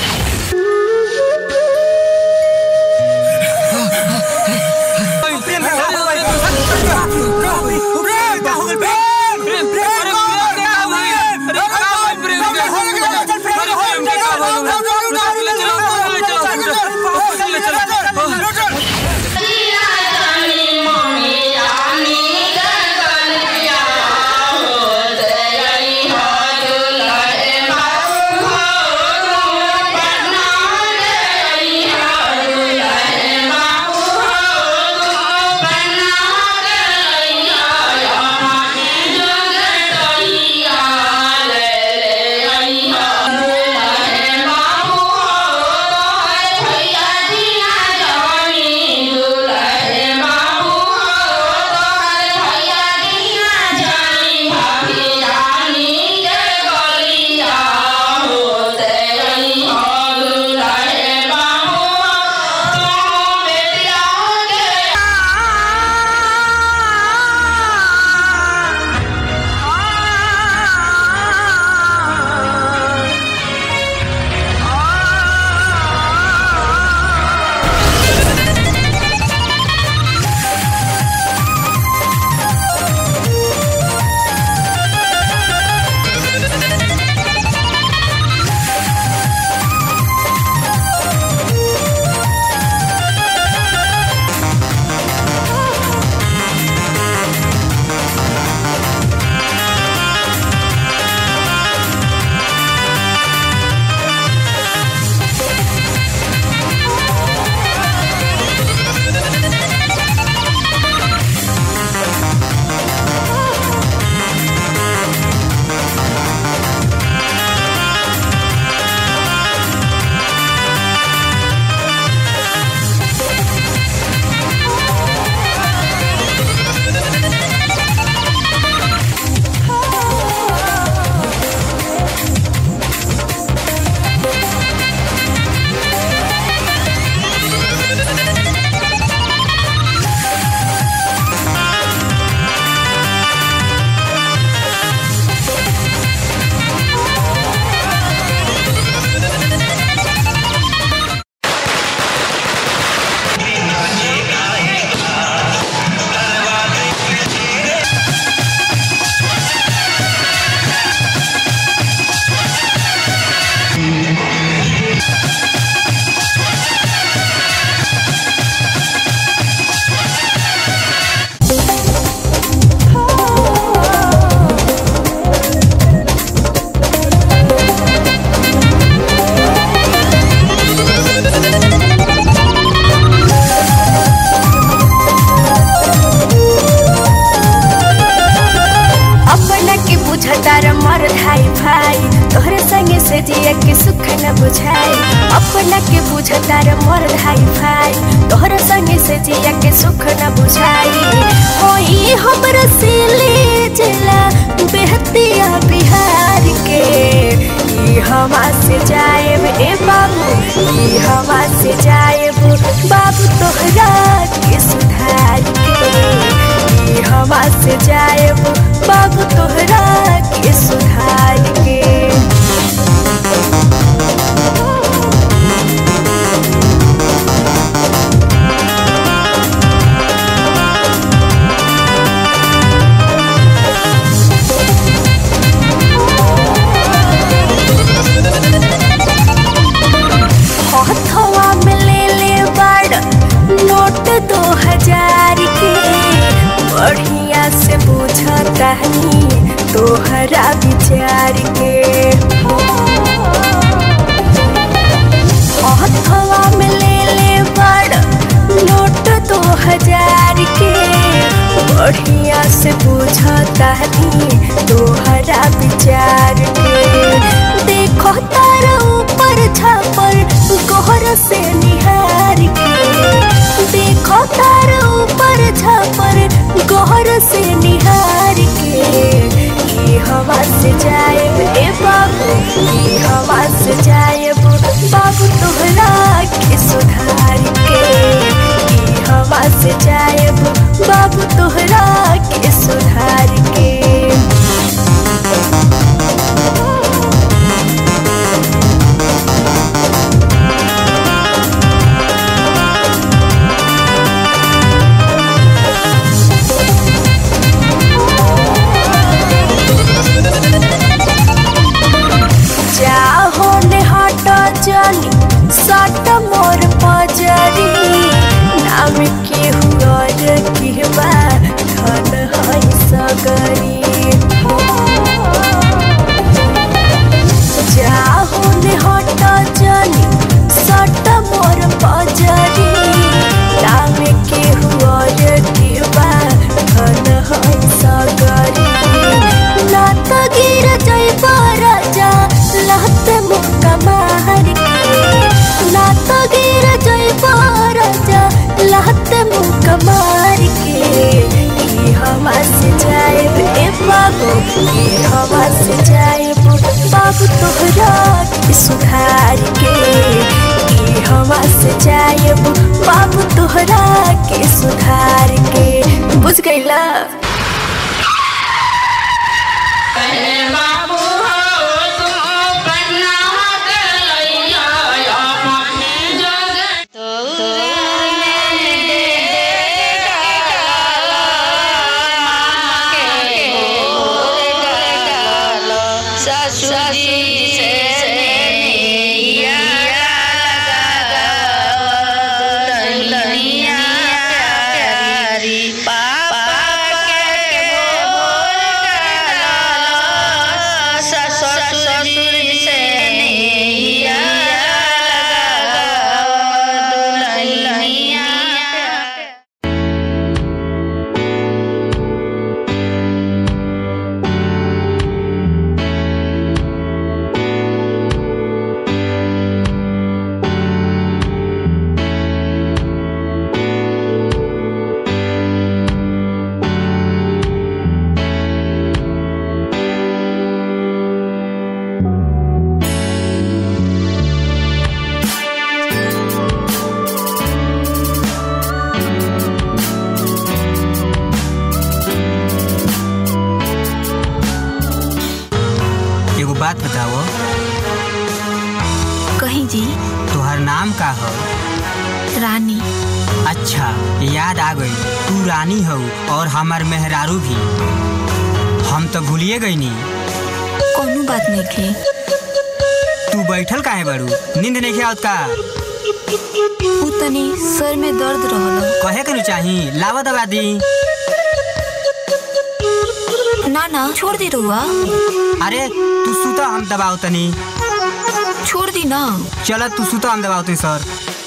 Speaker 17: अपना के बुझतार मर धाई भाई तोहरे संगे से जिया के सुख न बुझाई अपना के बुझतार मर धाई भाई तोहरे संगे से जिया के सुख न बुझाई होई हमर सिले जिला बेहतिया बिहार के ई हवा से जाएब ए बाबू ई हवा से जाएब बाबू तोहरा के सुधार के ई हवा से जाएब बाबू तोहरा के सुधार के तानी तोहरा विचार के हथवा में ले ले बड़ नोट दो हजार के बढ़िया से बुझता नी तोहरा विचार के देखो तार ऊपर छापर गहर से निहार के देखो तार ऊपर छापर गहर से निहार के ये हवा से जाए ए बाबू ये हवा से जाए बाबू तोहरा के सुधार के ये हवा से जाए बाबू तोहरा के सुधार के जाहो ने हट जानी सट मोर पजरी नाम के हुआ किहबा धन है सगरी जाहो ने हट जानी सट मोर पजरी नाम के हुआ किहबा धन है सगरी ना तो गिर जइब राजा लहत मुक्का मार के ना तो गिर जइब राजा लहत मुक्का मार के ई हवा से जाए ए बाबू ई हवा से जाए बाबू तोहरा के सुधार के ई हवा से जाए बाबू तोहरा के सुधार के बुझ गईला
Speaker 2: ससुरी से नैया दुल्हनिया प्यारी पापा के भोर ससुरी से नैया दुल्हनिया
Speaker 5: एगो बात बताओ
Speaker 7: कहीं जी
Speaker 5: तोहर नाम का हो
Speaker 7: रानी
Speaker 5: अच्छा याद आ गई तू रानी हो और हमार मेहरारू भी हम तो भूलिए गई नी
Speaker 7: कोनो बात नहीं खे
Speaker 5: तू बैठल काहे बारू नींद नहीं आवत का
Speaker 7: उ तनी सर में दर्द रहल
Speaker 5: कहे के चाही लावा दवा दी
Speaker 7: ना ना छोड़ दी रुआ
Speaker 5: अरे तू सुता हम दबाओ तनी
Speaker 7: छोड़ दी ना
Speaker 5: चल तू सुता हम दबाओ तनी सर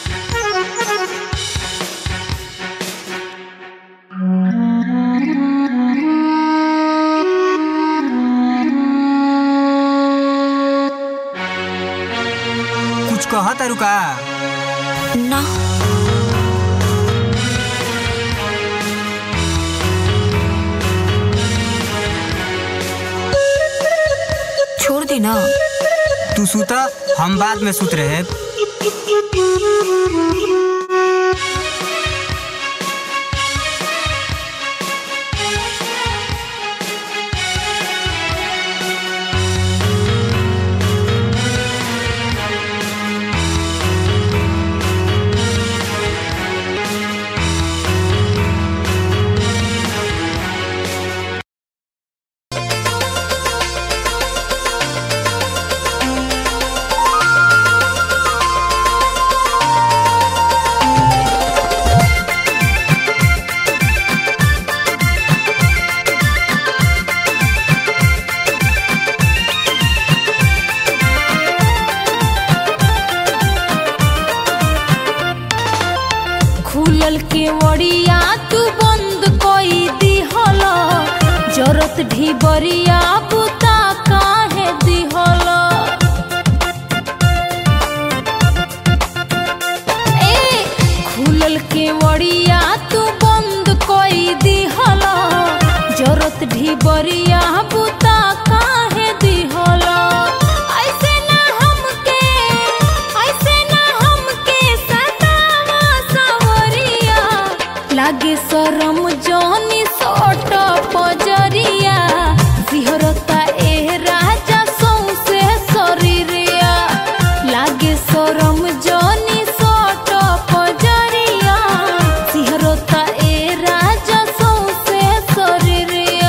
Speaker 5: कुछ कह तारू का
Speaker 7: ना छोड़ दी ना
Speaker 5: तू सुता हम बाद में सुत रहे
Speaker 18: खुलल के वड़िया तू बंद कोई दिहल जरत ढिबरिया बुता काहे दिहल ए खुलल के वड़िया तू बंद कोई दिहल जरत ढिबरिया बुता काहे दिहल ऐसे ना हमके ऐसे ना हमके सतावा सवरिया लागे शरम जौनी सोट पजरिया सिहरता ए राजा सौसे शरीरिया लागे शरम जौनी सोट पजरिया सिहरता ए राजा सौसे शरीरिया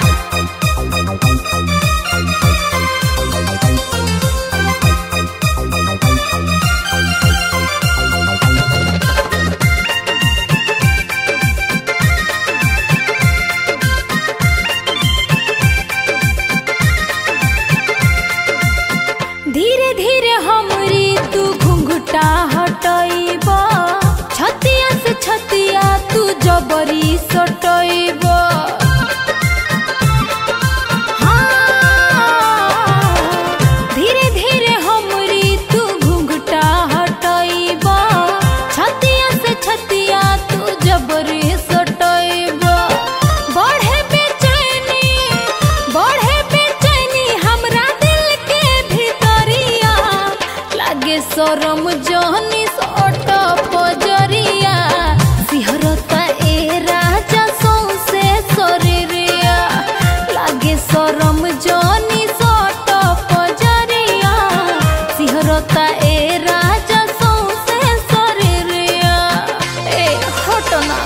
Speaker 18: धीरे धीरे हमरी तू घुंघटा हटैब छतिया से छतिया तू जबरी सटैब हाँ, धीरे धीरे हमरी तू घुंघटा हटैब छतिया से छतिया तू जबरी सटैब बढ़े बेचैनी बढ़े बेचैनी हमरा दिल के भीतरिया लागे शरम जहनी सट पजरिया सिहरता ए राजा सौसे शरीरिया लागे शरम जहनी सट पजरिया सिहरता ए राजा सौसे शरीरिया ए हटना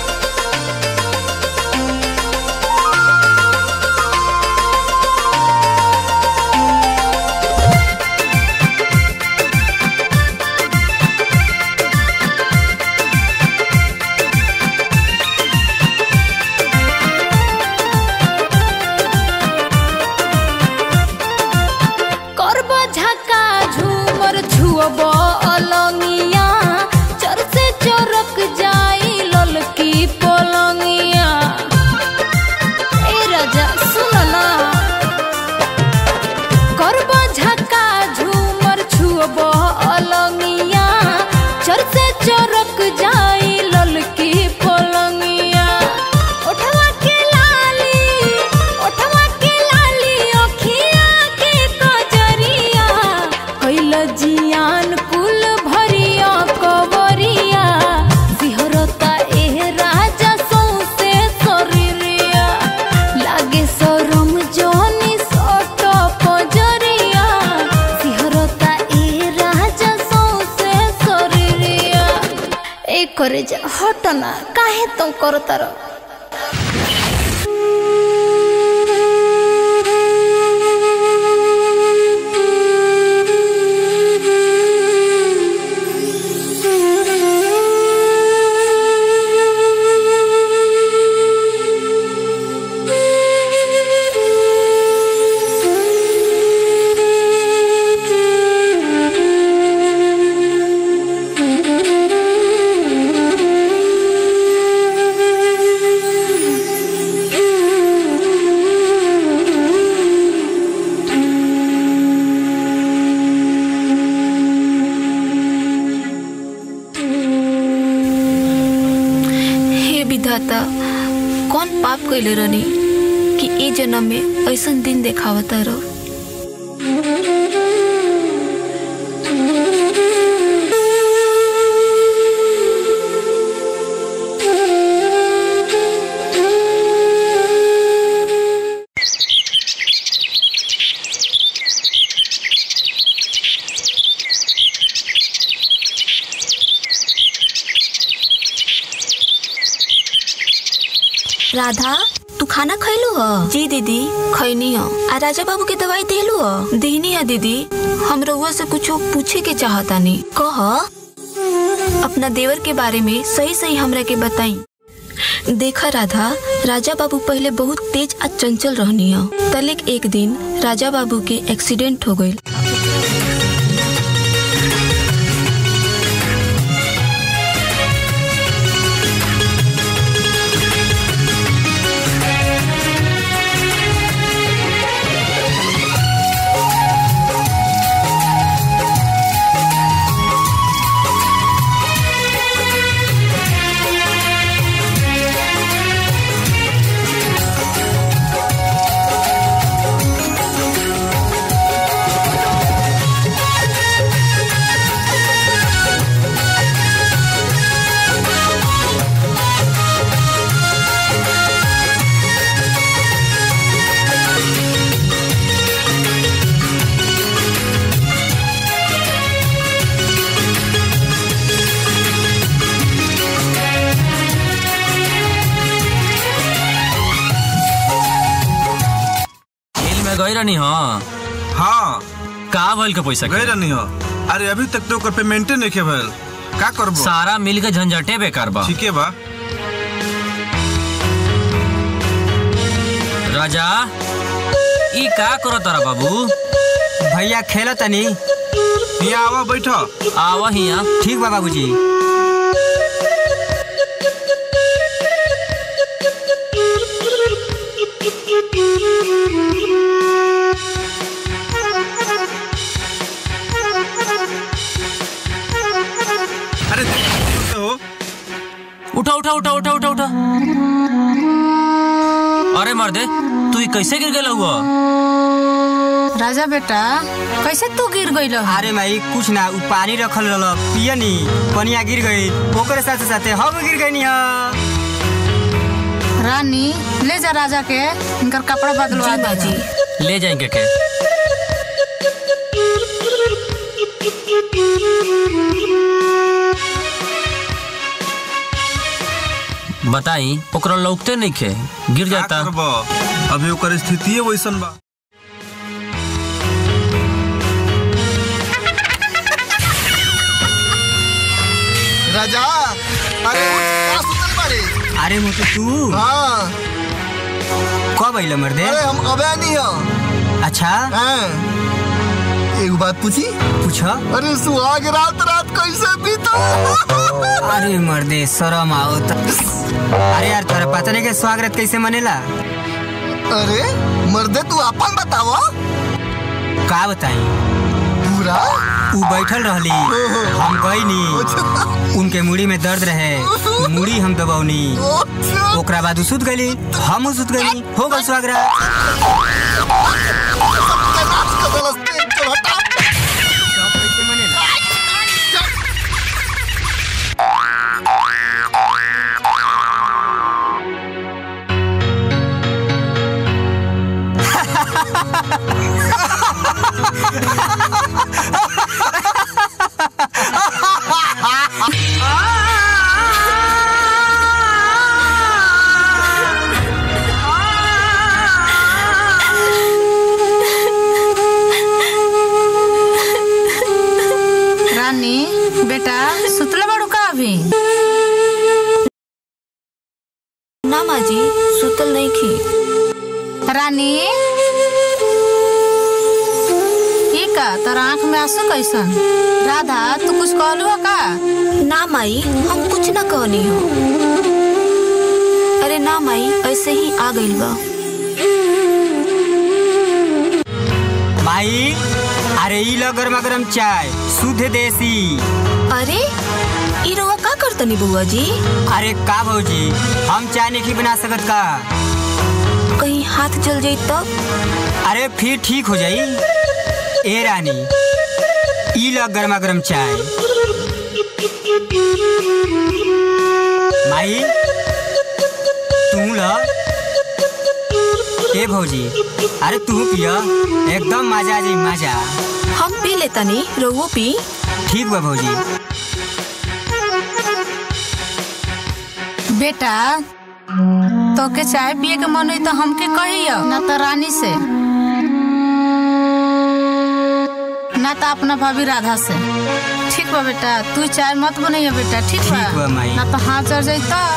Speaker 18: करब झका झूमर छुअब अलंगिया चर से चरक जाई ललकी पलंगिया ए राजा सुन ना करब झका झूमर छुअब अलंगिया चर से चरक जाई ललकी पलंगिया ओठवा के लाली ओठवा के लाली अखिया के कजरिया कैल जियान कुल भरिया कवरिया सिहरता ए राजा सौसे शरीरिया लागे शरम जनी सट पजरिया सिहरता ए राजा सौसे शरीरिया ए करे जा हटना काहे तुम करतार
Speaker 7: हे विधाता कौन पाप कैले रहनी कि ए जन्म में ऐसन दिन देखावता रहो राधा तू खाना खैलू ह जी दीदी खैनी ह आ राजा बाबू के दवाई देलू ह देहनी है दीदी हम रउआ से कुछ पूछे के चाहतानी कह अपना देवर के बारे में सही सही हमरा के बताई देखा राधा राजा बाबू पहले बहुत तेज आ चंचल रहनी है तलेक एक दिन राजा बाबू के एक्सीडेंट हो गई
Speaker 4: गई रहनी हाँ
Speaker 9: हाँ
Speaker 4: का भइल के पैसा
Speaker 9: गई रहनी हो अरे अभी तक तो ओकर पेमेंटे नहीं के भइल का करबो
Speaker 4: सारा मिल के झंझटे बेकार बा
Speaker 9: ठीके बा
Speaker 4: राजा ई का करो तारा बाबू
Speaker 5: भैया खेलो तनी
Speaker 9: यहाँ आवा बैठो
Speaker 4: आवा हिया
Speaker 5: ठीक बा बाबूजी
Speaker 9: अरे तो
Speaker 4: उठा उठा उठा उठा उठा उठा अरे मर्दे तू ई कैसे गिर गेला हुआ
Speaker 6: राजा बेटा कैसे तू गिर गई
Speaker 5: अरे माई कुछ ना उ पानी रखल रहल पियनी पनिया गिर गई ओकरे साथे साथे हम गिर गई
Speaker 6: रानी ले जा राजा के इनकर कपड़ा बदलवा
Speaker 7: जी बाजी
Speaker 4: ले जाएंगे के बताई ओकरा लौकते नहीं खे गिर जाता
Speaker 9: करबो अभी ओकर स्थिति वैसन बा
Speaker 8: राजा अरे उठ, का सुतल बाड़ी
Speaker 5: अरे मोटू तू
Speaker 8: हाँ
Speaker 5: कब अइल मर्दे
Speaker 8: अरे हम अबे नहीं हो
Speaker 5: अच्छा
Speaker 8: हाँ एक बात पूछी
Speaker 5: पूछ
Speaker 8: अरे सुहाग रात रात कैसे बीता
Speaker 5: अरे मर्दे शरम आओ त अरे यार तोरा पता नहीं के स्वागत कैसे मनेला
Speaker 8: अरे मर्दे तू अपन बताव
Speaker 5: का बताई
Speaker 8: पूरा
Speaker 5: उ बैठल रहली हम गईनी उनके मुड़ी में दर्द रहे मुड़ी हम दबौनी ओकरा बाद उ सुत गईली हम उ सुत गईली हो गल स्वागत
Speaker 6: रानी बेटा सुतले बाड़ू का अभी
Speaker 7: ना माँ जी सुतल नहीं खी
Speaker 6: रानी ई का तोरा आँख में आंसू कैसन राधा तू कुछ कहलू का
Speaker 7: ना माई हम कुछ ना कहनी हो अरे ना माई ऐसे ही आ गइल बा
Speaker 5: माई अरे ई लो गरमा गरम चाय शुद्ध देसी
Speaker 7: अरे ई रउआ का करतनी बुआ जी
Speaker 5: अरे का भौजी हम चाय नहीं बना सकत का
Speaker 7: कहीं हाथ जल जाई तब
Speaker 5: अरे फिर ठीक हो जाई ए रानी ई लो गरमा गरम चाय माई तू लो ए भौजी अरे तू पिया एकदम मजा आ जाई मजा
Speaker 7: हम पी लेतनी रउओ पी
Speaker 5: ठीक बा भौजी
Speaker 6: बेटा तो के चाय पिए के मन हुई तो हमके कहियो ना तो रानी से ना तो अपना भाभी राधा से ठीक बा बेटा तू चाय मत बनैया बेटा ठीक बा
Speaker 5: ठीक बा, माई।
Speaker 6: ना तो हाथ चढ़ जाई तो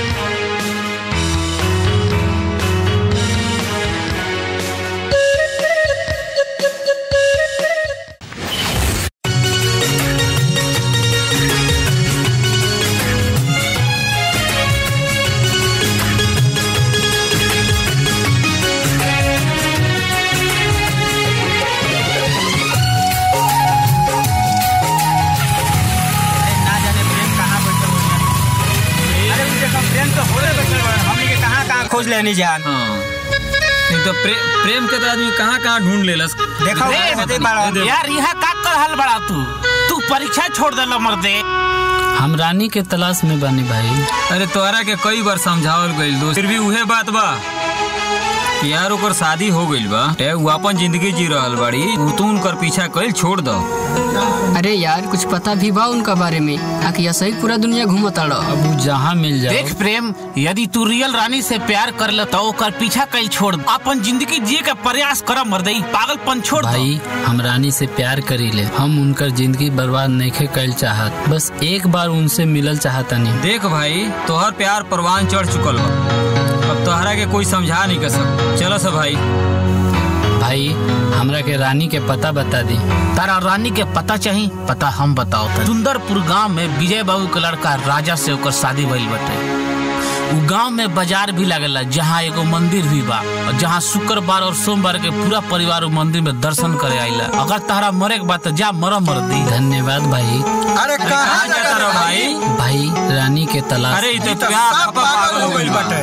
Speaker 5: ना जाने प्रेम कहाँ बैठल होई अरे उनके सब प्रेम तो होले बैठल बा हमनी के कहाँ कहाँ खोज लेनी जान
Speaker 15: एक तो प्रे, प्रेम के तो आदमी कहाँ कहाँ ढूंढ लेलस
Speaker 5: देखो
Speaker 15: दे,
Speaker 5: दे
Speaker 15: दे,
Speaker 5: बाड़ा
Speaker 15: दे, दे।
Speaker 12: यार यहाँ का कर हल बड़ा तू तू परीक्षा छोड़ देला मर्दे
Speaker 10: हम रानी के तलाश में बानी भाई
Speaker 15: अरे तोरा के कई बार समझावल गइल दोस्त फिर भी उहे बात बा यार ओकर शादी हो गइल बा ए उ अपन जिंदगी जी रहल बाड़ी उ तू उनकर पीछा कइल छोड़ दो
Speaker 19: अरे यार कुछ पता भी बा उनका बारे में आखिर ऐसा ही पूरा दुनिया घूमता रहो
Speaker 10: अब उ जहाँ मिल जाए
Speaker 12: देख प्रेम यदि तू रियल रानी से प्यार कर ले तो ओकर पीछा कल छोड़ अपन जिंदगी जिए के प्रयास कर मर्दई पागलपन छोड़ दो।
Speaker 10: भाई हम रानी से प्यार करी ले हम उनकर जिंदगी बर्बाद नहीं कैल चाहत बस एक बार उनसे मिलल चाहतनी
Speaker 15: देख भाई तोहर प्यार परवान चढ़ चुकल बा अब तोहरा के कोई समझा नहीं कर सक चलो सब भाई
Speaker 10: भाई हमरा के रानी के पता बता दी
Speaker 12: तारा रानी के पता चाही पता हम बताओ तनी। सुंदरपुर गांव में विजय बाबू के लड़का राजा से ओकर शादी भइल बटे उ गांव में बाजार भी लागेला जहाँ एगो मंदिर भी बा और जहाँ शुक्रवार और सोमवार के पूरा परिवार उ मंदिर में दर्शन करे आइला अगर तारा मरे के बात जा मर मर दी
Speaker 10: धन्यवाद भाई
Speaker 8: अरे कहाँ
Speaker 15: जाता रहो भाई
Speaker 10: भाई रानी के तलाश
Speaker 15: अरे इ तो प्यार
Speaker 8: सब पागल हो गइल बाटे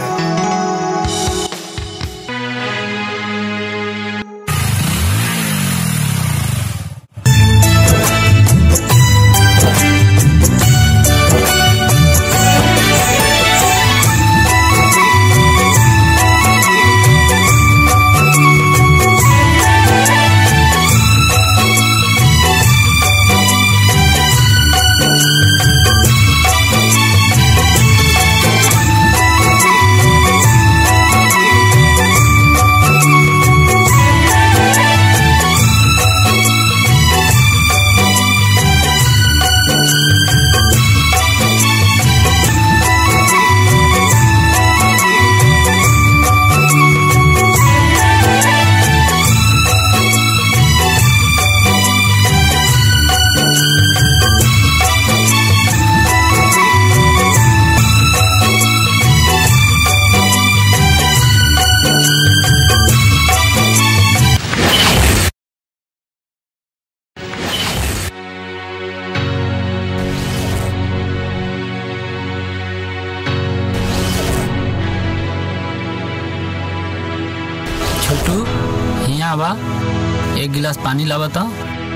Speaker 10: छोटू यहाँ बा एक गिलास पानी लावा तो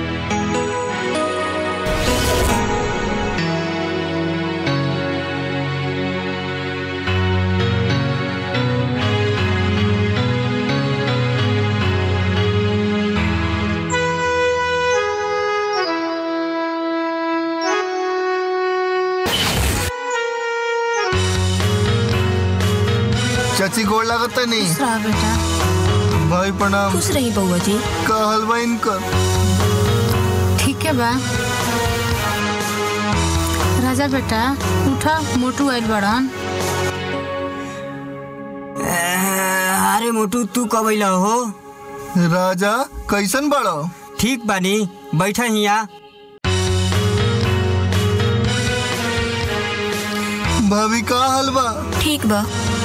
Speaker 8: चाची गोड़ लागत नहीं
Speaker 7: रहा बेटा
Speaker 8: भाई प्रणाम
Speaker 7: खुश रही बउआ जी
Speaker 8: का हलवा इनकर
Speaker 6: ठीक है बा राजा बेटा उठा मोटू आइल बड़न
Speaker 5: अरे मोटू तू कब अइला हो
Speaker 8: राजा कैसन बड़ो
Speaker 5: ठीक बानी बैठा हिया
Speaker 8: भाभी का हलवा
Speaker 7: ठीक बा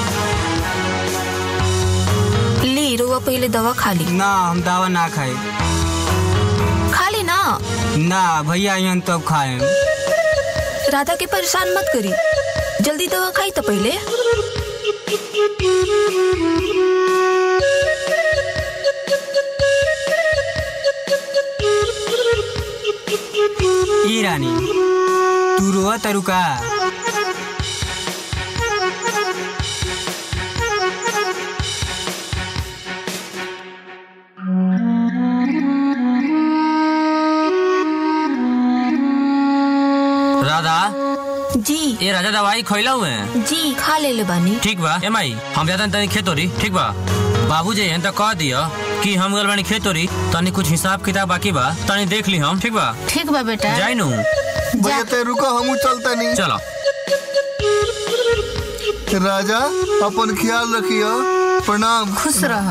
Speaker 7: ली रुआ पहले दवा खा ली
Speaker 5: ना हम दवा ना खाए
Speaker 7: खा ली ना
Speaker 5: ना भैया यहाँ तब खाए
Speaker 7: राधा के परेशान मत करी जल्दी दवा खाई तो पहले
Speaker 5: ई रानी तू रोआ तरुका
Speaker 4: राधा
Speaker 7: जी
Speaker 4: ये राजा दवाई खैला हुए हैं
Speaker 7: जी खा ले ले बानी
Speaker 4: ठीक बा ए माई हम जाता तनी खेतोरी ठीक बा बाबू जी हैं तो कह दिया कि हम गल बानी खेतोरी तनी कुछ हिसाब किताब बाकी बा तनी देख ली हम ठीक बा
Speaker 6: ठीक बा बेटा
Speaker 4: जाई नु
Speaker 8: भैया ते रुको हमू चलता नहीं
Speaker 4: चलो
Speaker 8: राजा अपन ख्याल रखियो प्रणाम
Speaker 6: खुश रह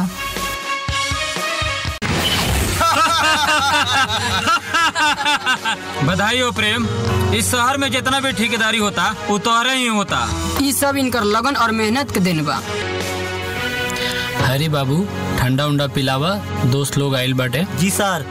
Speaker 15: बधाई हो प्रेम इस शहर में जितना भी ठेकेदारी होता वो तोहरे ही होता
Speaker 19: ई सब इनकर लगन और मेहनत के दिन बा
Speaker 10: हरी बाबू ठंडा उंडा पिलावा दोस्त लोग आइल बाटे
Speaker 3: जी सर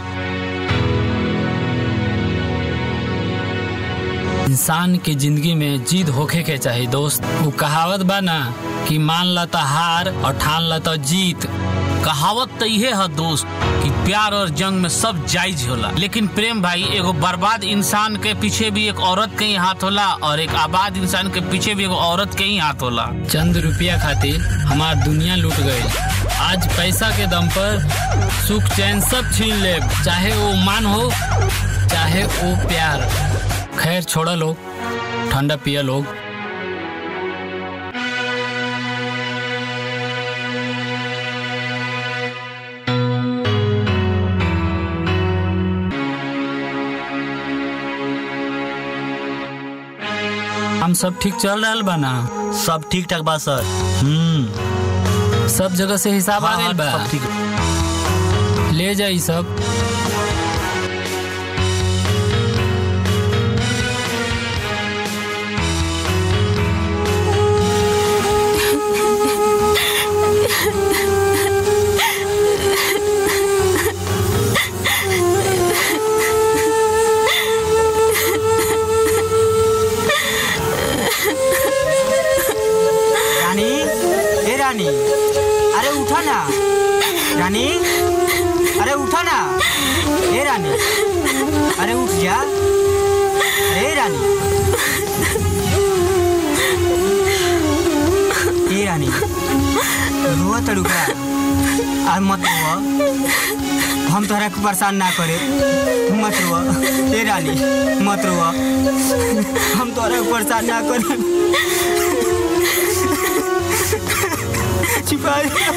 Speaker 10: इंसान के जिंदगी में जीत होखे के चाहिए दोस्त वो कहावत बा ना कि मान ला तो हार और ठान ला तो जीत
Speaker 12: कहावत तो इहे है दोस्त कि प्यार और जंग में सब जायज होला लेकिन प्रेम भाई एगो बर्बाद इंसान के पीछे भी एक औरत के ही हाथ होला और एक आबाद इंसान के पीछे भी एगो औरत के ही हाथ होला
Speaker 10: चंद रुपया खातिर हमार दुनिया लूट गई आज पैसा के दम पर सुख चैन सब छीन ले चाहे वो मान हो चाहे वो प्यार खैर छोड़ा लोग ठंडा पिया लोग हम सब ठीक चल रहा बा ना
Speaker 1: सब ठीक ठाक बा सर हम्म
Speaker 10: सब जगह से हिसाब आ
Speaker 1: हाँ,
Speaker 10: गइल
Speaker 1: हाँ,
Speaker 10: बा
Speaker 1: सब ठीक
Speaker 10: ले जाई सब
Speaker 5: रानी ए रानी अरे उठा ना रानी अरे उठा ना ए रानी अरे उठ जा ए रानी ए रानी रुआ तड़ुका और मत रुआ हम तोहरा के परेशान ना करे मत रुआ ए रानी मत रुआ हम तोहरा के परेशान ना करे छिपा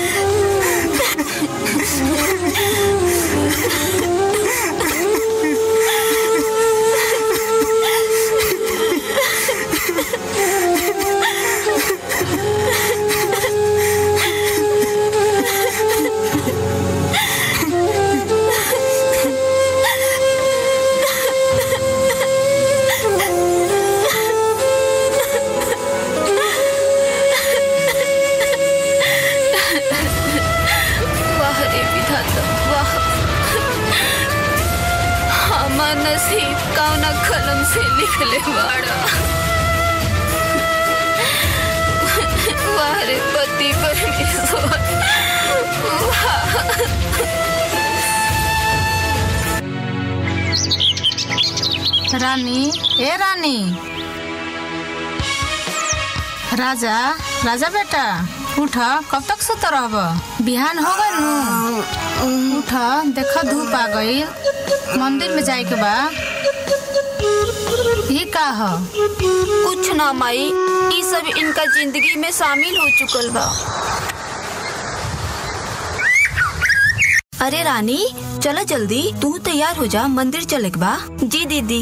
Speaker 7: वाह रे विधाता वाह हमार नसीब कौना कलम से लिखले बाड़ा वाह रे पति परमेश्वर वाह
Speaker 6: रानी ए रानी राजा राजा बेटा उठ कब तक सुत रहब बिहान हो गइल नु उठ देख धूप आ गइल मंदिर में जाए के बा ये का ह
Speaker 7: कुछ ना माई ई सब इनका जिंदगी में शामिल हो चुकल बा अरे रानी चलो जल्दी तू तैयार हो जा मंदिर चले के बा जी दीदी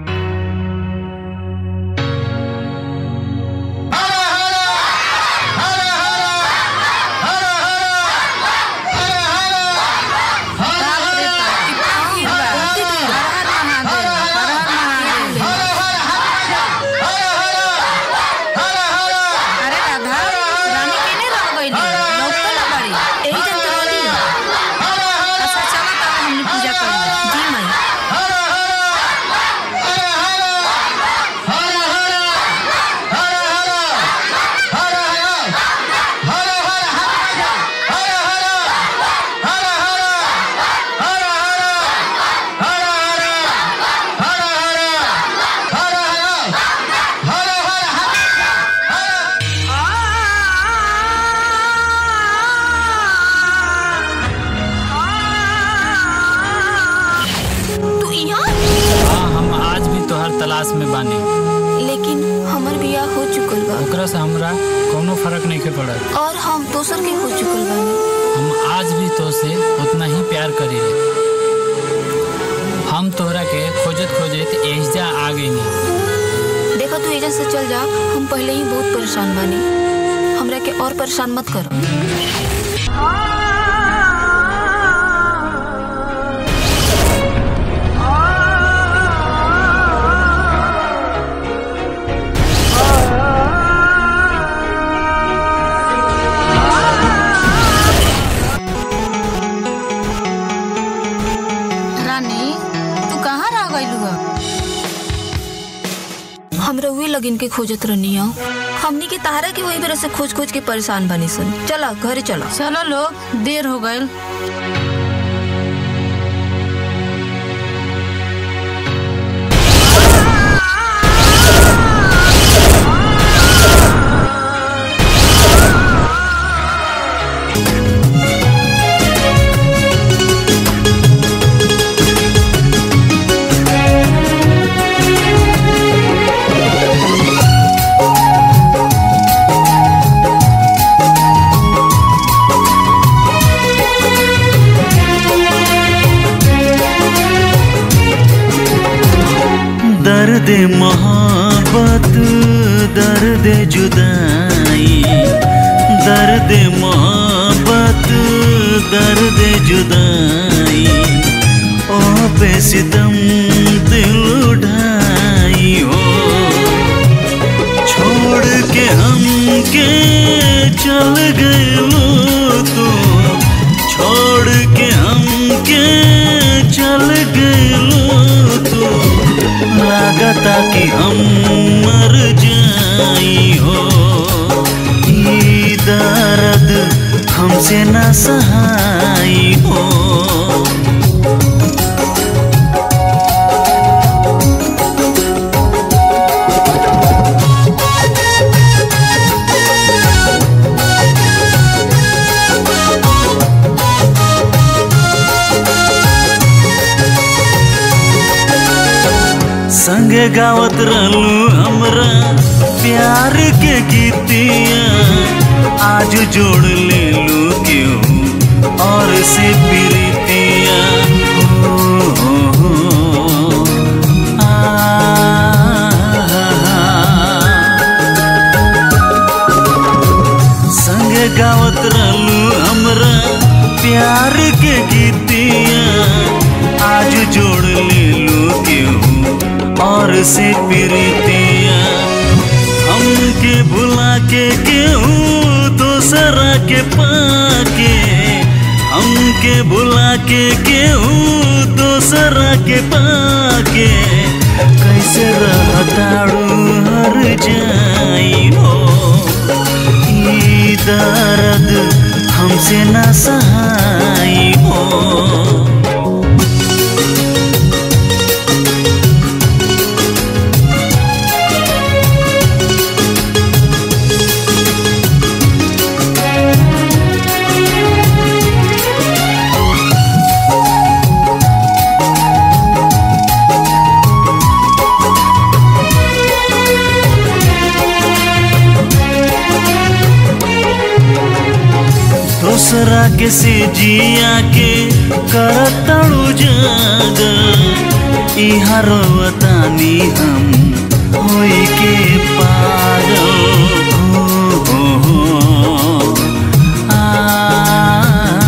Speaker 6: अरे राधा रानी केने रह गइली लौटतो ना बाड़ी
Speaker 7: एही जन तो रहली
Speaker 6: अच्छा चलो तब हमनी पूजा करी
Speaker 7: जी माई तू यहाँ
Speaker 10: हाँ हम आज भी तोहर तलाश में बानी
Speaker 7: लेकिन हमर बियाह हो चुकल बा
Speaker 10: ओकरा से हमरा कोनो फर्क नहीं के पड़त
Speaker 7: और हम दोसर के हो चुकल बानी
Speaker 10: हम आज भी तो से उतना ही प्यार करी हम तोहरा के खोजत खोजत एहजा आ गई
Speaker 7: देखो तू एजेंट से चल जा हम पहले ही बहुत परेशान बानी हमरा के और परेशान मत करो
Speaker 6: रानी तू कहाँ रह गइलू ह
Speaker 7: हम रउए लगिन के खोजत रहनी हो हमनी के तारा के वही तरह से खोज खोज के परेशान बानी सन चला घरे चला
Speaker 6: चलो लोग देर हो गइल
Speaker 7: आ
Speaker 1: दर्द जुदाई दर्द मोहब्बत दर्द जुदाई ओ बेसितम दिल उठाई हो छोड़ के हमके चल गए तो छोड़ के हमके चल गए तो लागता कि हम मर जाई हो ई दर्द हमसे न सहाई हो संग गावत रहलू हमरा प्यार के गीतिया आज जोड़ ले लू क्यों और से प्रीतिया हो, हो, हो, आ, संग गावत रहलू हमरा प्यार के गीतिया आज जोड़ ले लू क्यों और से प्रीतिया हमके भुला के क्यों दूसरा के पाके हमके भुला के क्यों दूसरा के पाके कैसे रहताड़ू हर जाई हो ई दर्द हमसे न सहाई हो दूसरा के से जिया के करतड़ू जाग इहा रोवतानी हम होई के पागल हो, हो, हो, आ,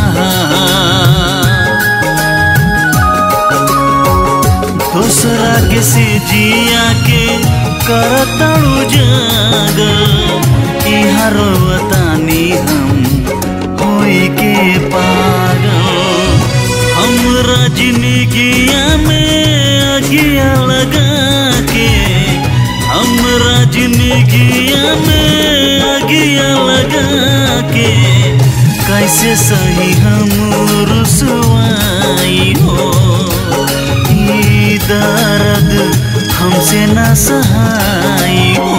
Speaker 1: दूसरा के से जिया के करतड़ू जाग इहा रोवतानी हम होई के पागल हमरा जिंदगिया में अगिया लगा के हमरा जिंदगिया में अगिया लगा के कैसे सही हम रुसवाई हो ई दर्द हमसे न सहाई हो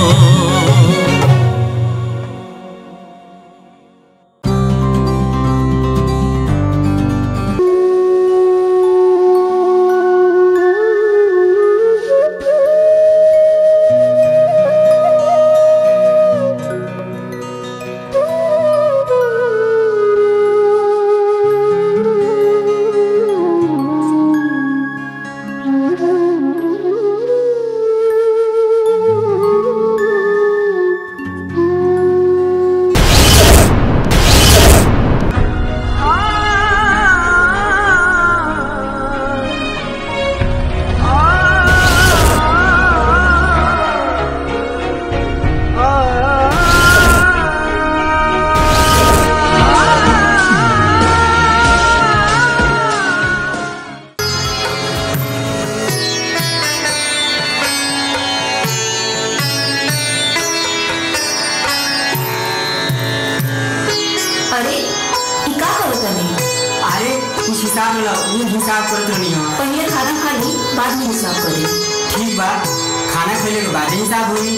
Speaker 7: अरे ई का करत तनी
Speaker 5: अरे कुछ हिसाब ला वो हिसाब करत रहनी हो
Speaker 7: पहले खाना खा ली बाद में हिसाब करी
Speaker 5: ठीक बा खाना खैले के बाद हिसाब होई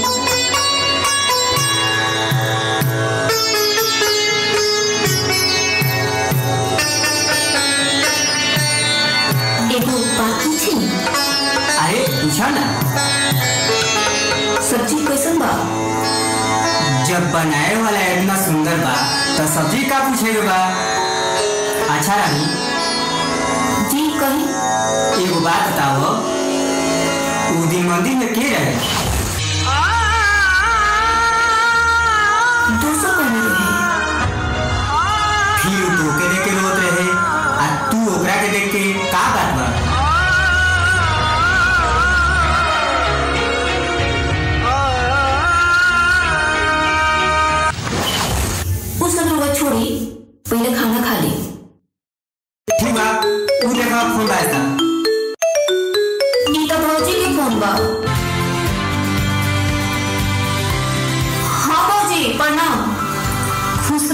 Speaker 7: एगो बात पूछी
Speaker 5: अरे पूछा ना
Speaker 7: सब्जी कैसन बा
Speaker 5: जब बनाए वाला इतना सुंदर बा तो सब्जी का पूछेगा बा अच्छा रानी
Speaker 7: जी कही
Speaker 5: एगो बात बताओ उ दिन मंदिर में के रहे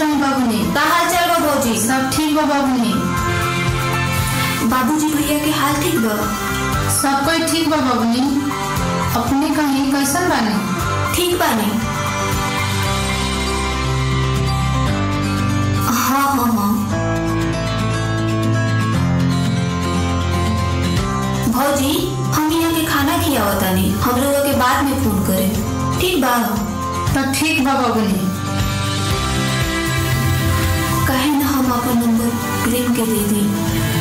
Speaker 6: रही बाबूनी
Speaker 7: का हाल चाल बा भौजी
Speaker 6: सब ठीक बा बाबूनी
Speaker 7: बाबूजी भैया के हाल ठीक बा
Speaker 6: सब कोई ठीक बा बाबूनी अपने कहीं कैसन बानी
Speaker 7: ठीक बानी हाँ हाँ हाँ भौजी हम यहाँ के खाना खियावत तानी हम लोग के बाद में फोन करे ठीक बा
Speaker 6: तो ठीक बा बाबूनी
Speaker 7: कहे ना हम अपन नंबर प्रेम के दे दी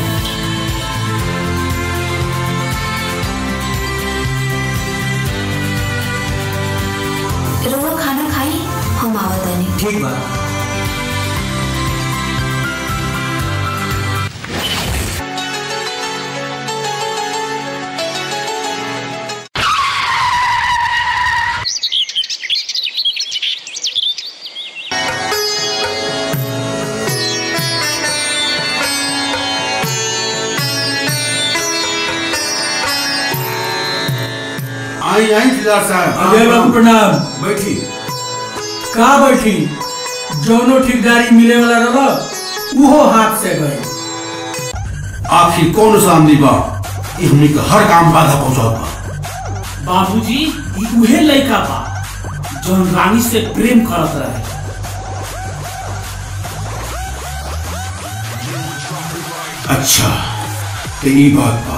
Speaker 7: रउआ खाना खाई हम आवत तानी
Speaker 5: ठीक बा
Speaker 14: आई आई जिला साहब
Speaker 11: अजय बाबू प्रणाम
Speaker 14: बैठी
Speaker 11: का बैठी जौनो ठेकेदारी मिले वाला रहा उहो हाथ से गए
Speaker 14: आखिर कौन सा आमदी बा कि हमनी के हर काम बाधा पहुंचावत बा
Speaker 12: बाबूजी ई उहे लड़का बा जौन रानी से प्रेम करत रहे
Speaker 14: अच्छा तो ई बात बा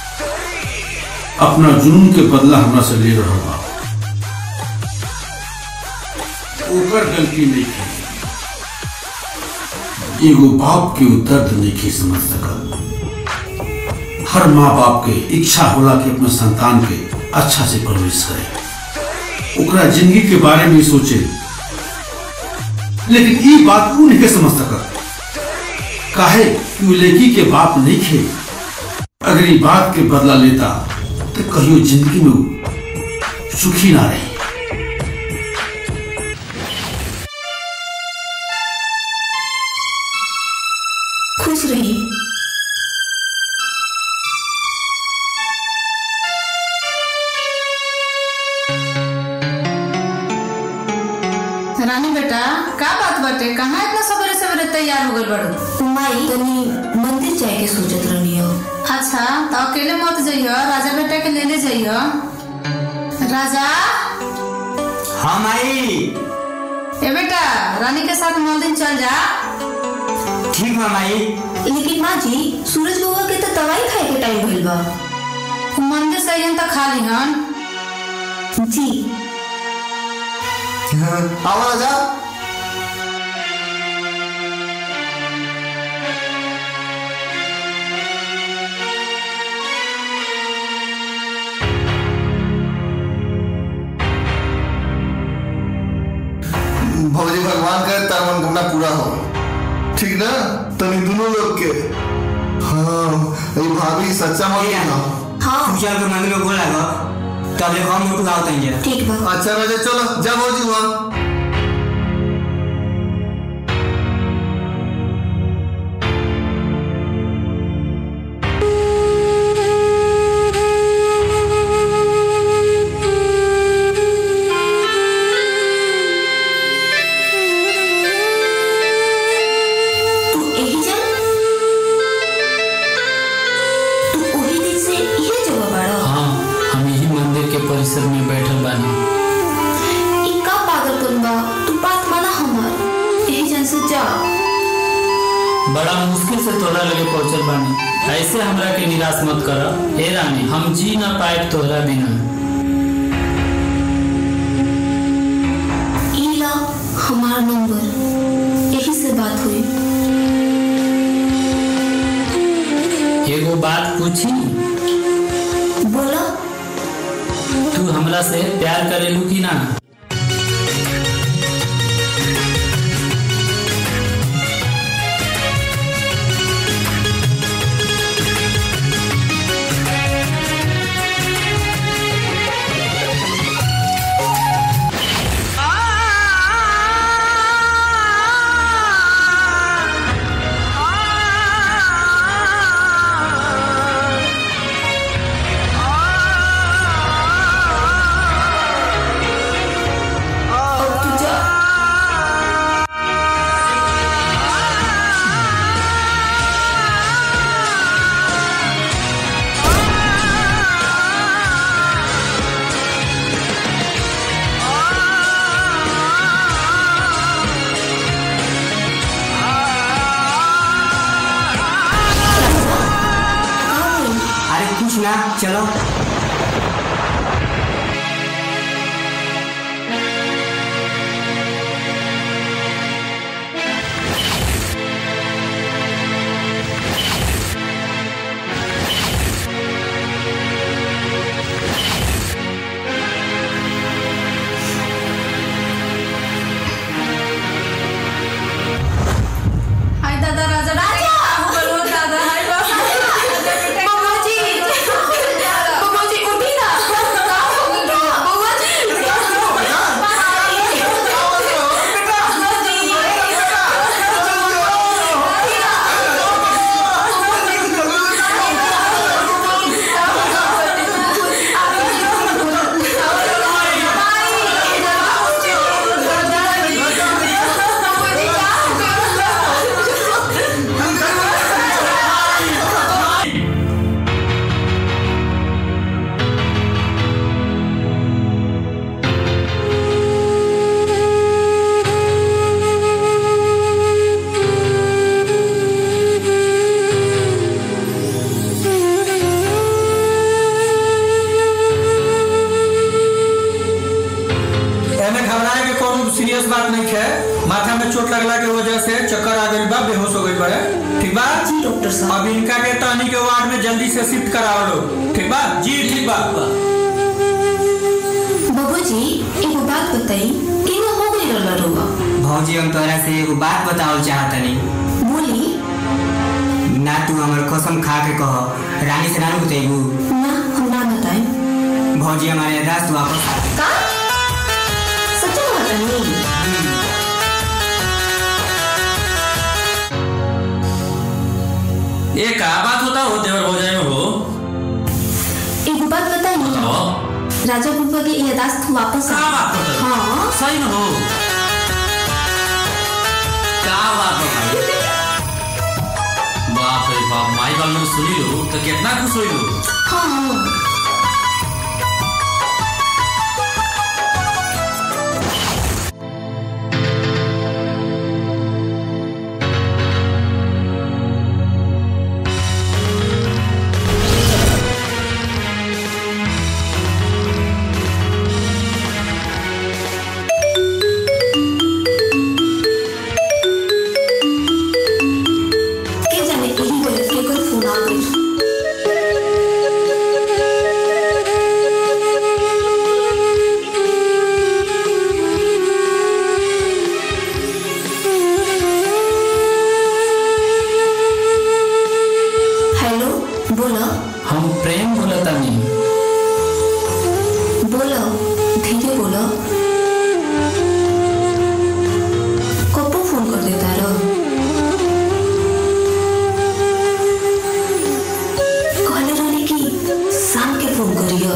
Speaker 14: अपना जुनून के बदला हमरा से ले रहा बा ओकर गलती नहीं की एगो बाप के उ दर्द नहीं की समझ सकल हर माँ बाप के इच्छा होला कि अपने संतान के अच्छा से परवरिश करे ओकरा जिंदगी के बारे में सोचे लेकिन ई बात उ नहीं के समझ सकल काहे कि उ लड़की के बाप नहीं खे अगर ई बात के बदला लेता तो कहियो जिंदगी में उ सुखी ना रही
Speaker 7: खुश रही
Speaker 6: रानी बेटा का बात बाटे कहाँ इतना सवेरे सवेरे तैयार हो गए बड़ू
Speaker 7: माई तनी मंदिर जाए के सोचत रहनी हो
Speaker 6: अच्छा तो अकेले मत जाइयो राजा बेटा के लेने जाइयो राजा
Speaker 5: हम आई
Speaker 6: ए बेटा रानी के साथ मंदिर चल जा
Speaker 5: ठीक बा माई
Speaker 7: लेकिन माँ जी सूरज बउआ के तो दवाई खाए के टाइम भइल बा
Speaker 6: मंदिर से अइहन त खा लिहन
Speaker 7: जी
Speaker 8: आओ राजा भौजी भगवान करे तार मनोकामना पूरा हो ठीक ना तनी दोनों लोग के हाँ ये भाभी सच्चा मत ना
Speaker 7: हाँ
Speaker 5: तू चल के मंदिर में बोला गो तब ले हम उठ गाओ तंजे
Speaker 7: ठीक बा
Speaker 8: अच्छा राजा चलो जा भौजी वहाँ
Speaker 7: तू यही जा तू वही दिन से ये जगह बाड़ा
Speaker 10: हाँ हम यही मंदिर के परिसर में बैठल बानी
Speaker 7: ई का पागलपन बा तू बात माना हमार यही जन से जा
Speaker 10: बड़ा मुश्किल से तोहरा लगे पहुंचल बानी ऐसे हमरा के निराश मत कर हे रानी हम जी ना पाए तोहरा बिना
Speaker 7: ई ला हमारा नंबर यही से बात हुई
Speaker 10: एगो बात पूछी
Speaker 7: बोला
Speaker 10: तू हमरा से प्यार करेलू कि ना
Speaker 5: बेटा चलो
Speaker 6: हाय दादा राजा राजा बोलो दादा हाय बाबा जी बाबा जी उठी ना बाबा जी
Speaker 11: एमे घबराए के कोनो सीरियस बात नहीं है माथा में चोट लगला के वजह से चक्कर आ गई बा बेहोश हो गई बड़े ठीक बा जी डॉक्टर साहब अब इनका के टहनी के वार्ड में जल्दी से शिफ्ट कराओ लो ठीक बा जी ठीक बा
Speaker 7: बाबूजी एगो बात बताई केना हो गई रहला रोगा
Speaker 5: भौजी हम तोरा से एगो बात बतावल चाहतनी
Speaker 7: बोली
Speaker 5: ना तू हमर कसम खा के कह रानी से ना बतेबू
Speaker 7: ना हम ना बताए
Speaker 5: भौजी हमारे यादाश्त वापस आ
Speaker 7: का सच में बतानी
Speaker 4: ये का बात होता हो देवर भौजाई में हो
Speaker 7: एगो बात बताई
Speaker 4: बताओ
Speaker 7: राजा बुब्बा के यादाश्त वापस आ
Speaker 4: का बात होता है?
Speaker 7: हाँ
Speaker 4: सही में हो का बात हो भाई बाप रे बाप माई बाल में सुनी लो तो कितना खुश हुई लो
Speaker 7: हाँ के जाने यही वजह के कोई फोन आ गई हेलो बोलो
Speaker 10: हम प्रेम बोलतानी
Speaker 7: बोलो धीरे बोलो कब फोन कर देता रो कहले रहने की शाम के फोन करियो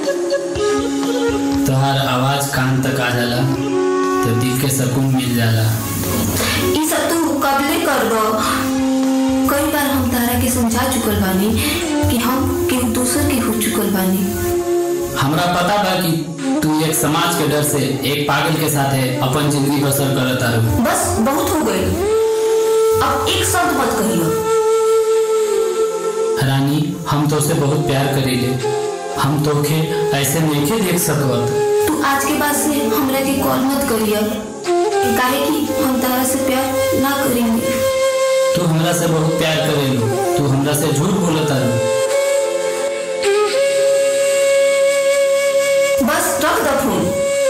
Speaker 10: तोहार आवाज कान तक आ जाला तो दिल के सुकून मिल जाला
Speaker 7: ई सब तू कबले करबो कई बार हम तारा के समझा चुकल बानी कि हम केहू दूसर के हो चुकल बानी
Speaker 10: हमरा पता बा कि तू एक समाज के डर से एक पागल के साथ अपन जिंदगी बसर करत तारू
Speaker 7: बस बहुत हो गई अब एक शब्द मत कहियो
Speaker 10: रानी हम तो से बहुत प्यार करीले हम तोखे ऐसे नहीं देख सकत
Speaker 7: तू आज के बाद से हमरा के कॉल मत करियो काहे कि हम तारा से प्यार ना करेंगे
Speaker 10: तू हमरा से बहुत प्यार करेलू तू हमरा से झूठ बोलत तारू
Speaker 7: बस रख दो फोन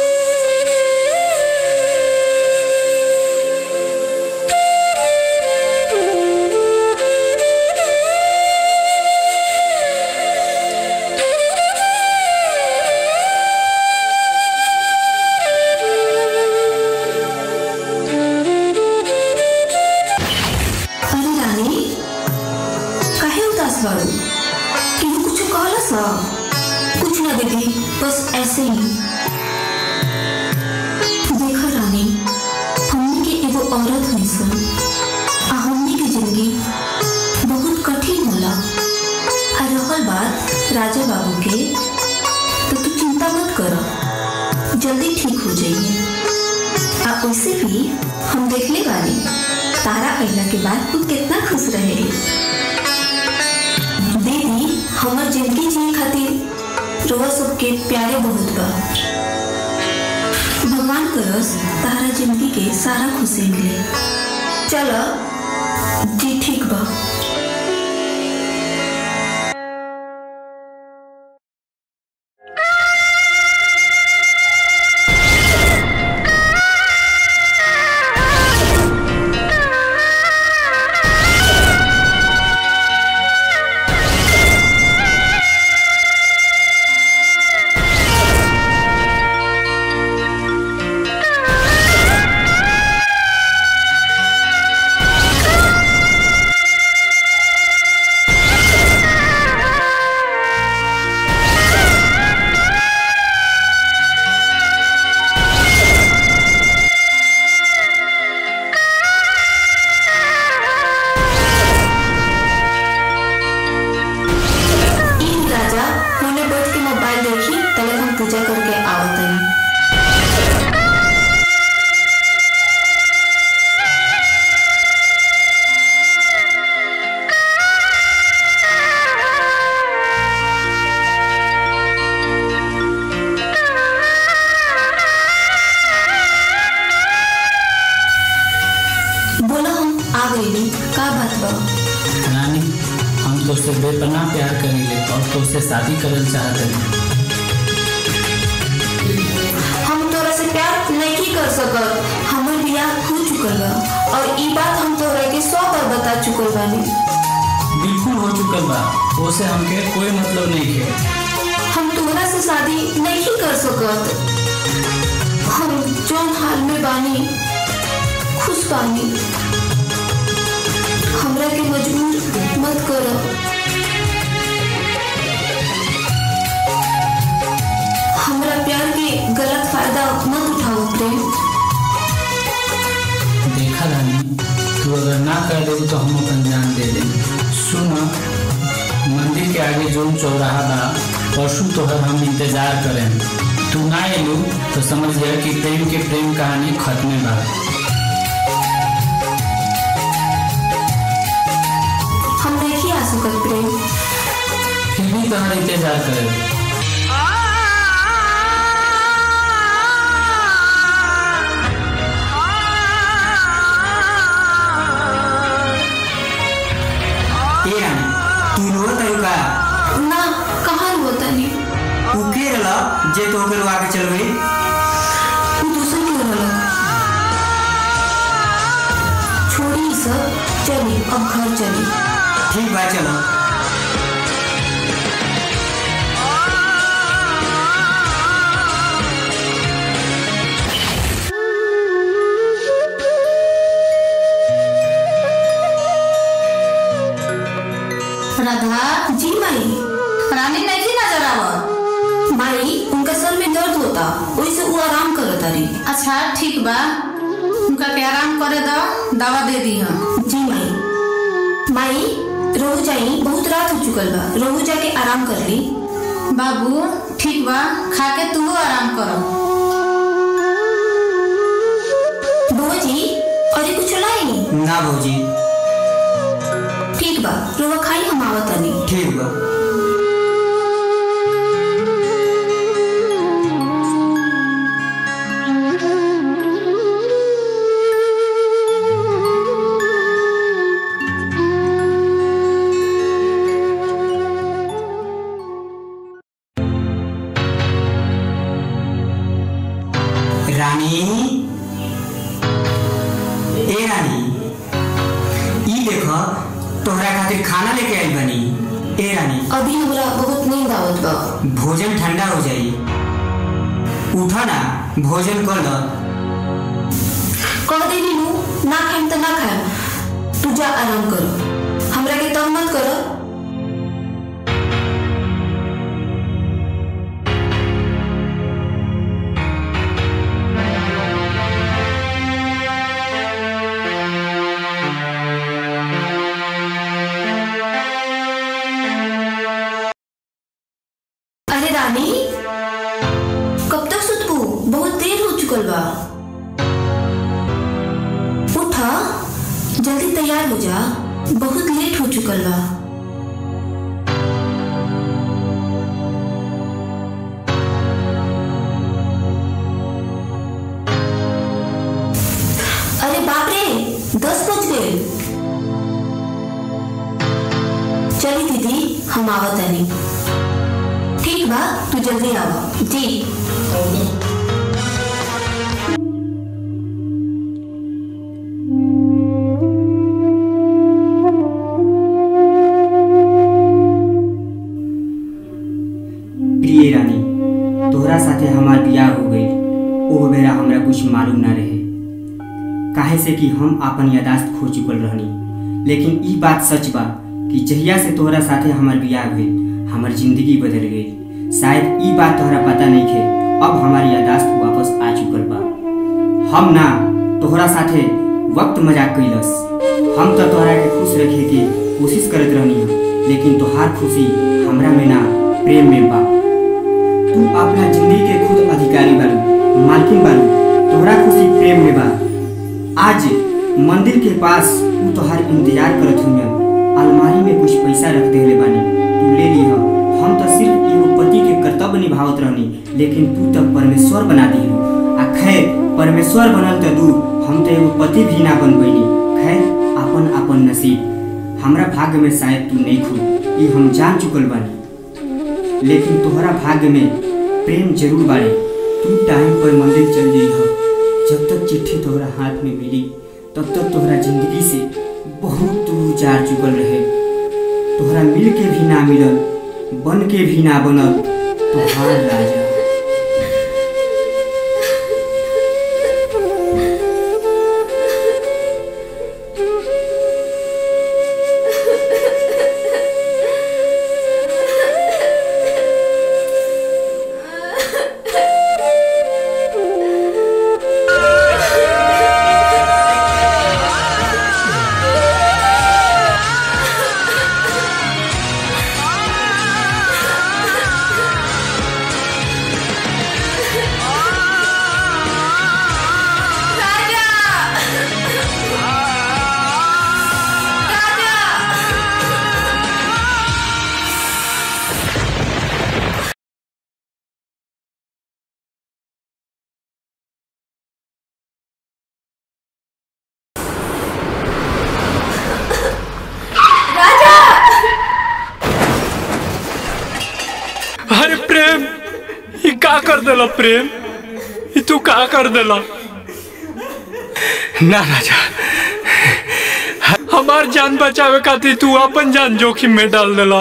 Speaker 7: अरे रानी काहे उदास बाड़ू केहू कुछ कहला सा कुछ ना दीदी बस ऐसे ही देखा रानी हमने के एगो औरत है सन आ हमने के जिंदगी बहुत कठिन होला आ रहल बात राजा बाबू के तो तू चिंता मत कर जल्दी ठीक हो जाइए आ वैसे भी हम देखले बानी तारा अइला के बाद तू कितना खुश रहे दीदी हम हमर जिंदगी जी खातिर रोआ सबके प्यारे बहुत बा भगवान करस तारा जिंदगी के सारा खुशी मिले चलो जी ठीक बा इन राजा होने बैठ के मोबाइल देखी तले हम पूजा करके आवतनी बोला हम आ गई का बात बा
Speaker 10: रानी हम तो से बेपनाह प्यार करेंगे और तो से शादी करल चाहते हैं
Speaker 7: हम तोरा से प्यार नहीं कर सकत हमर बियाह हो चुकल बा और ई बात हम तोरा के सौ बार बता चुकल बानी
Speaker 10: बिल्कुल हो चुकल बा उसे हमके कोई मतलब नहीं है
Speaker 7: हम तोरा से शादी नहीं कर सकत हम जौन हाल में बानी खुश बानी हमरा के मजबूर मत करो हमरा प्यार के गलत फायदा मत उठाओ प्रेम
Speaker 10: देखा रानी तू अगर ना कर दे तो हम अपन जान दे देंगे सुन मंदिर के आगे जो चौराहा बा परसों तोहर हम इंतजार करें तू ना एलू तो समझ गया कि प्रेम के प्रेम कहानी खत्म बा
Speaker 7: हम नहीं आ सकत प्रेम
Speaker 10: फिर भी तोहर इंतजार करे
Speaker 5: ए रानी तू रो तयू का
Speaker 7: ना कहाँ होता नहीं
Speaker 5: तू के रला जे तो के लोग आगे चल गई
Speaker 7: तू दूसरे क्यों लगा छोड़ी ई सब चली अब घर चली
Speaker 5: ठीक बा चलो
Speaker 7: राधा जी माई रानी नहीं नजर आवा माई उनका सर में दर्द होता वैसे वो आराम करत तारी
Speaker 6: अच्छा ठीक बा उनका के आराम करे दो दवा दे दी हम
Speaker 7: जी माई माई रोहू जाई बहुत रात हो चुकल बा रोहू जाके आराम कर ली
Speaker 6: बाबू ठीक बा खा के तू आराम करो
Speaker 7: बहू जी और ये कुछ लाई
Speaker 5: ना भौजी
Speaker 7: ठीक बा रोवा खाई हम आवत तनी
Speaker 5: ठीक बा रानी ए रानी ई देखो तोहरा खातिर खाना लेके आई बनी ए रानी
Speaker 7: अभी हमरा बहुत नींद आवत बा
Speaker 5: भोजन ठंडा हो जाई उठो ना भोजन कर लो
Speaker 7: कह दे नीनू ना खाएम तो ना खाएम तू जा आराम करो हमरा के तंग मत करो अरे रानी कब तक सुतबू बहुत देर हो चुकल बा उठा जल्दी तैयार हो जा बहुत लेट हो चुकल बा दस बज गए चली दीदी हम आवत नहीं ठीक बा तू जल्दी आवा जी
Speaker 20: प्रिय रानी तोहरा साथे हमार बियाह हो गई ओह बेरा हमरा कुछ मालूम ना रहे काहे से कि हम आपन यादाश्त खो चुकल रहनी लेकिन ई बात सच बा कि जहिया से तोहरा साथे हमार बियाह भइल हमर जिंदगी बदल गई शायद ई बात तोहरा पता नहीं खे अब हमारी यादाश्त वापस आ चुकल बा हम ना तोहरा साथे वक्त मजाक कैलस हम तो तोहरा के खुश रखे के कोशिश करत रहनी लेकिन तोहार खुशी हमरा में ना प्रेम में बा तू अपना जिंदगी के खुद अधिकारी बारू मालकिन बारू तोहरा खुशी प्रेम में बा आज मंदिर के पास तू तोहार इंतजार करत हुई अलमारी में कुछ पैसा रख देले बानी तू ले लीह हम तो सिर्फ एगो पति के कर्तव्य निभावत रहनी लेकिन तू तो परमेश्वर बना दिलू आ खैर परमेश्वर बनल तो दूर हम तो एगो पति भी ना बन पैनी खैर अपन अपन नसीब हमरा भाग्य में शायद तू नहीं खू ये हम जान चुकल बानी लेकिन तोहरा भाग्य में प्रेम जरूर बाड़े तू टाइम पर मंदिर चल जइह जब तक चिट्ठी तोहरा हाथ में मिली तब तक तोहरा जिंदगी से बहुत दूर जा चुकल रहे तोहरा मिल के भी ना मिलल बन के भी ना बनल तोहार राजा
Speaker 11: अरे प्रेम ये का कर देला प्रेम ये तू का कर देला ना राजा हमार जान बचावे खातिर तू अपन जान जोखिम में डाल देला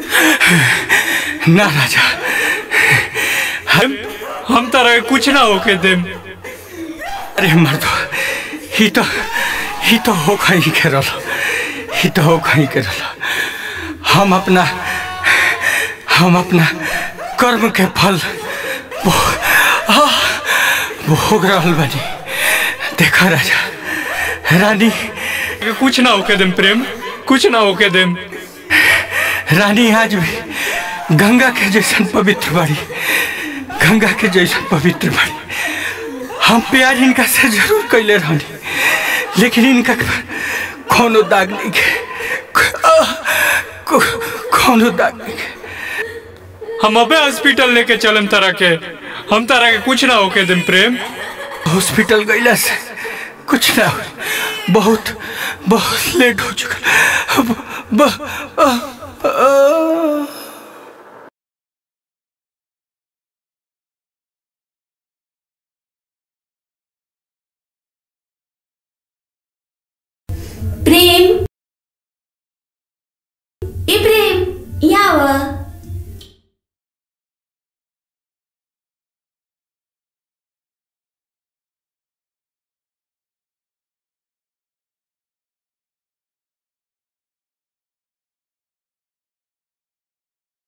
Speaker 11: ना राजा हम हम तरह कुछ ना होके देम अरे मर्द ही तो ही तो हो कहीं के रहा ही तो हो कहीं के रहा हम अपना हम अपना कर्म के फल भो- आह, भोग रहल बानी देखा राजा रानी कुछ ना होके देम प्रेम कुछ ना होके देम रानी आज भी गंगा के जैसन पवित्र बाड़ी गंगा के जैसन पवित्र बाड़ी हम प्यार इनका से जरूर कैले रहनी लेकिन इनका कोनो दाग नहीं के आह, को- कोनो दाग नहीं के हम अबे हॉस्पिटल लेके चलम तारा के हम तारा के कुछ ना होके दिन प्रेम हॉस्पिटल गईला से कुछ ना हो बहुत बहुत लेट हो चुका अब ब, आ, आ,
Speaker 7: प्रेम ए प्रेम यहाँ आवा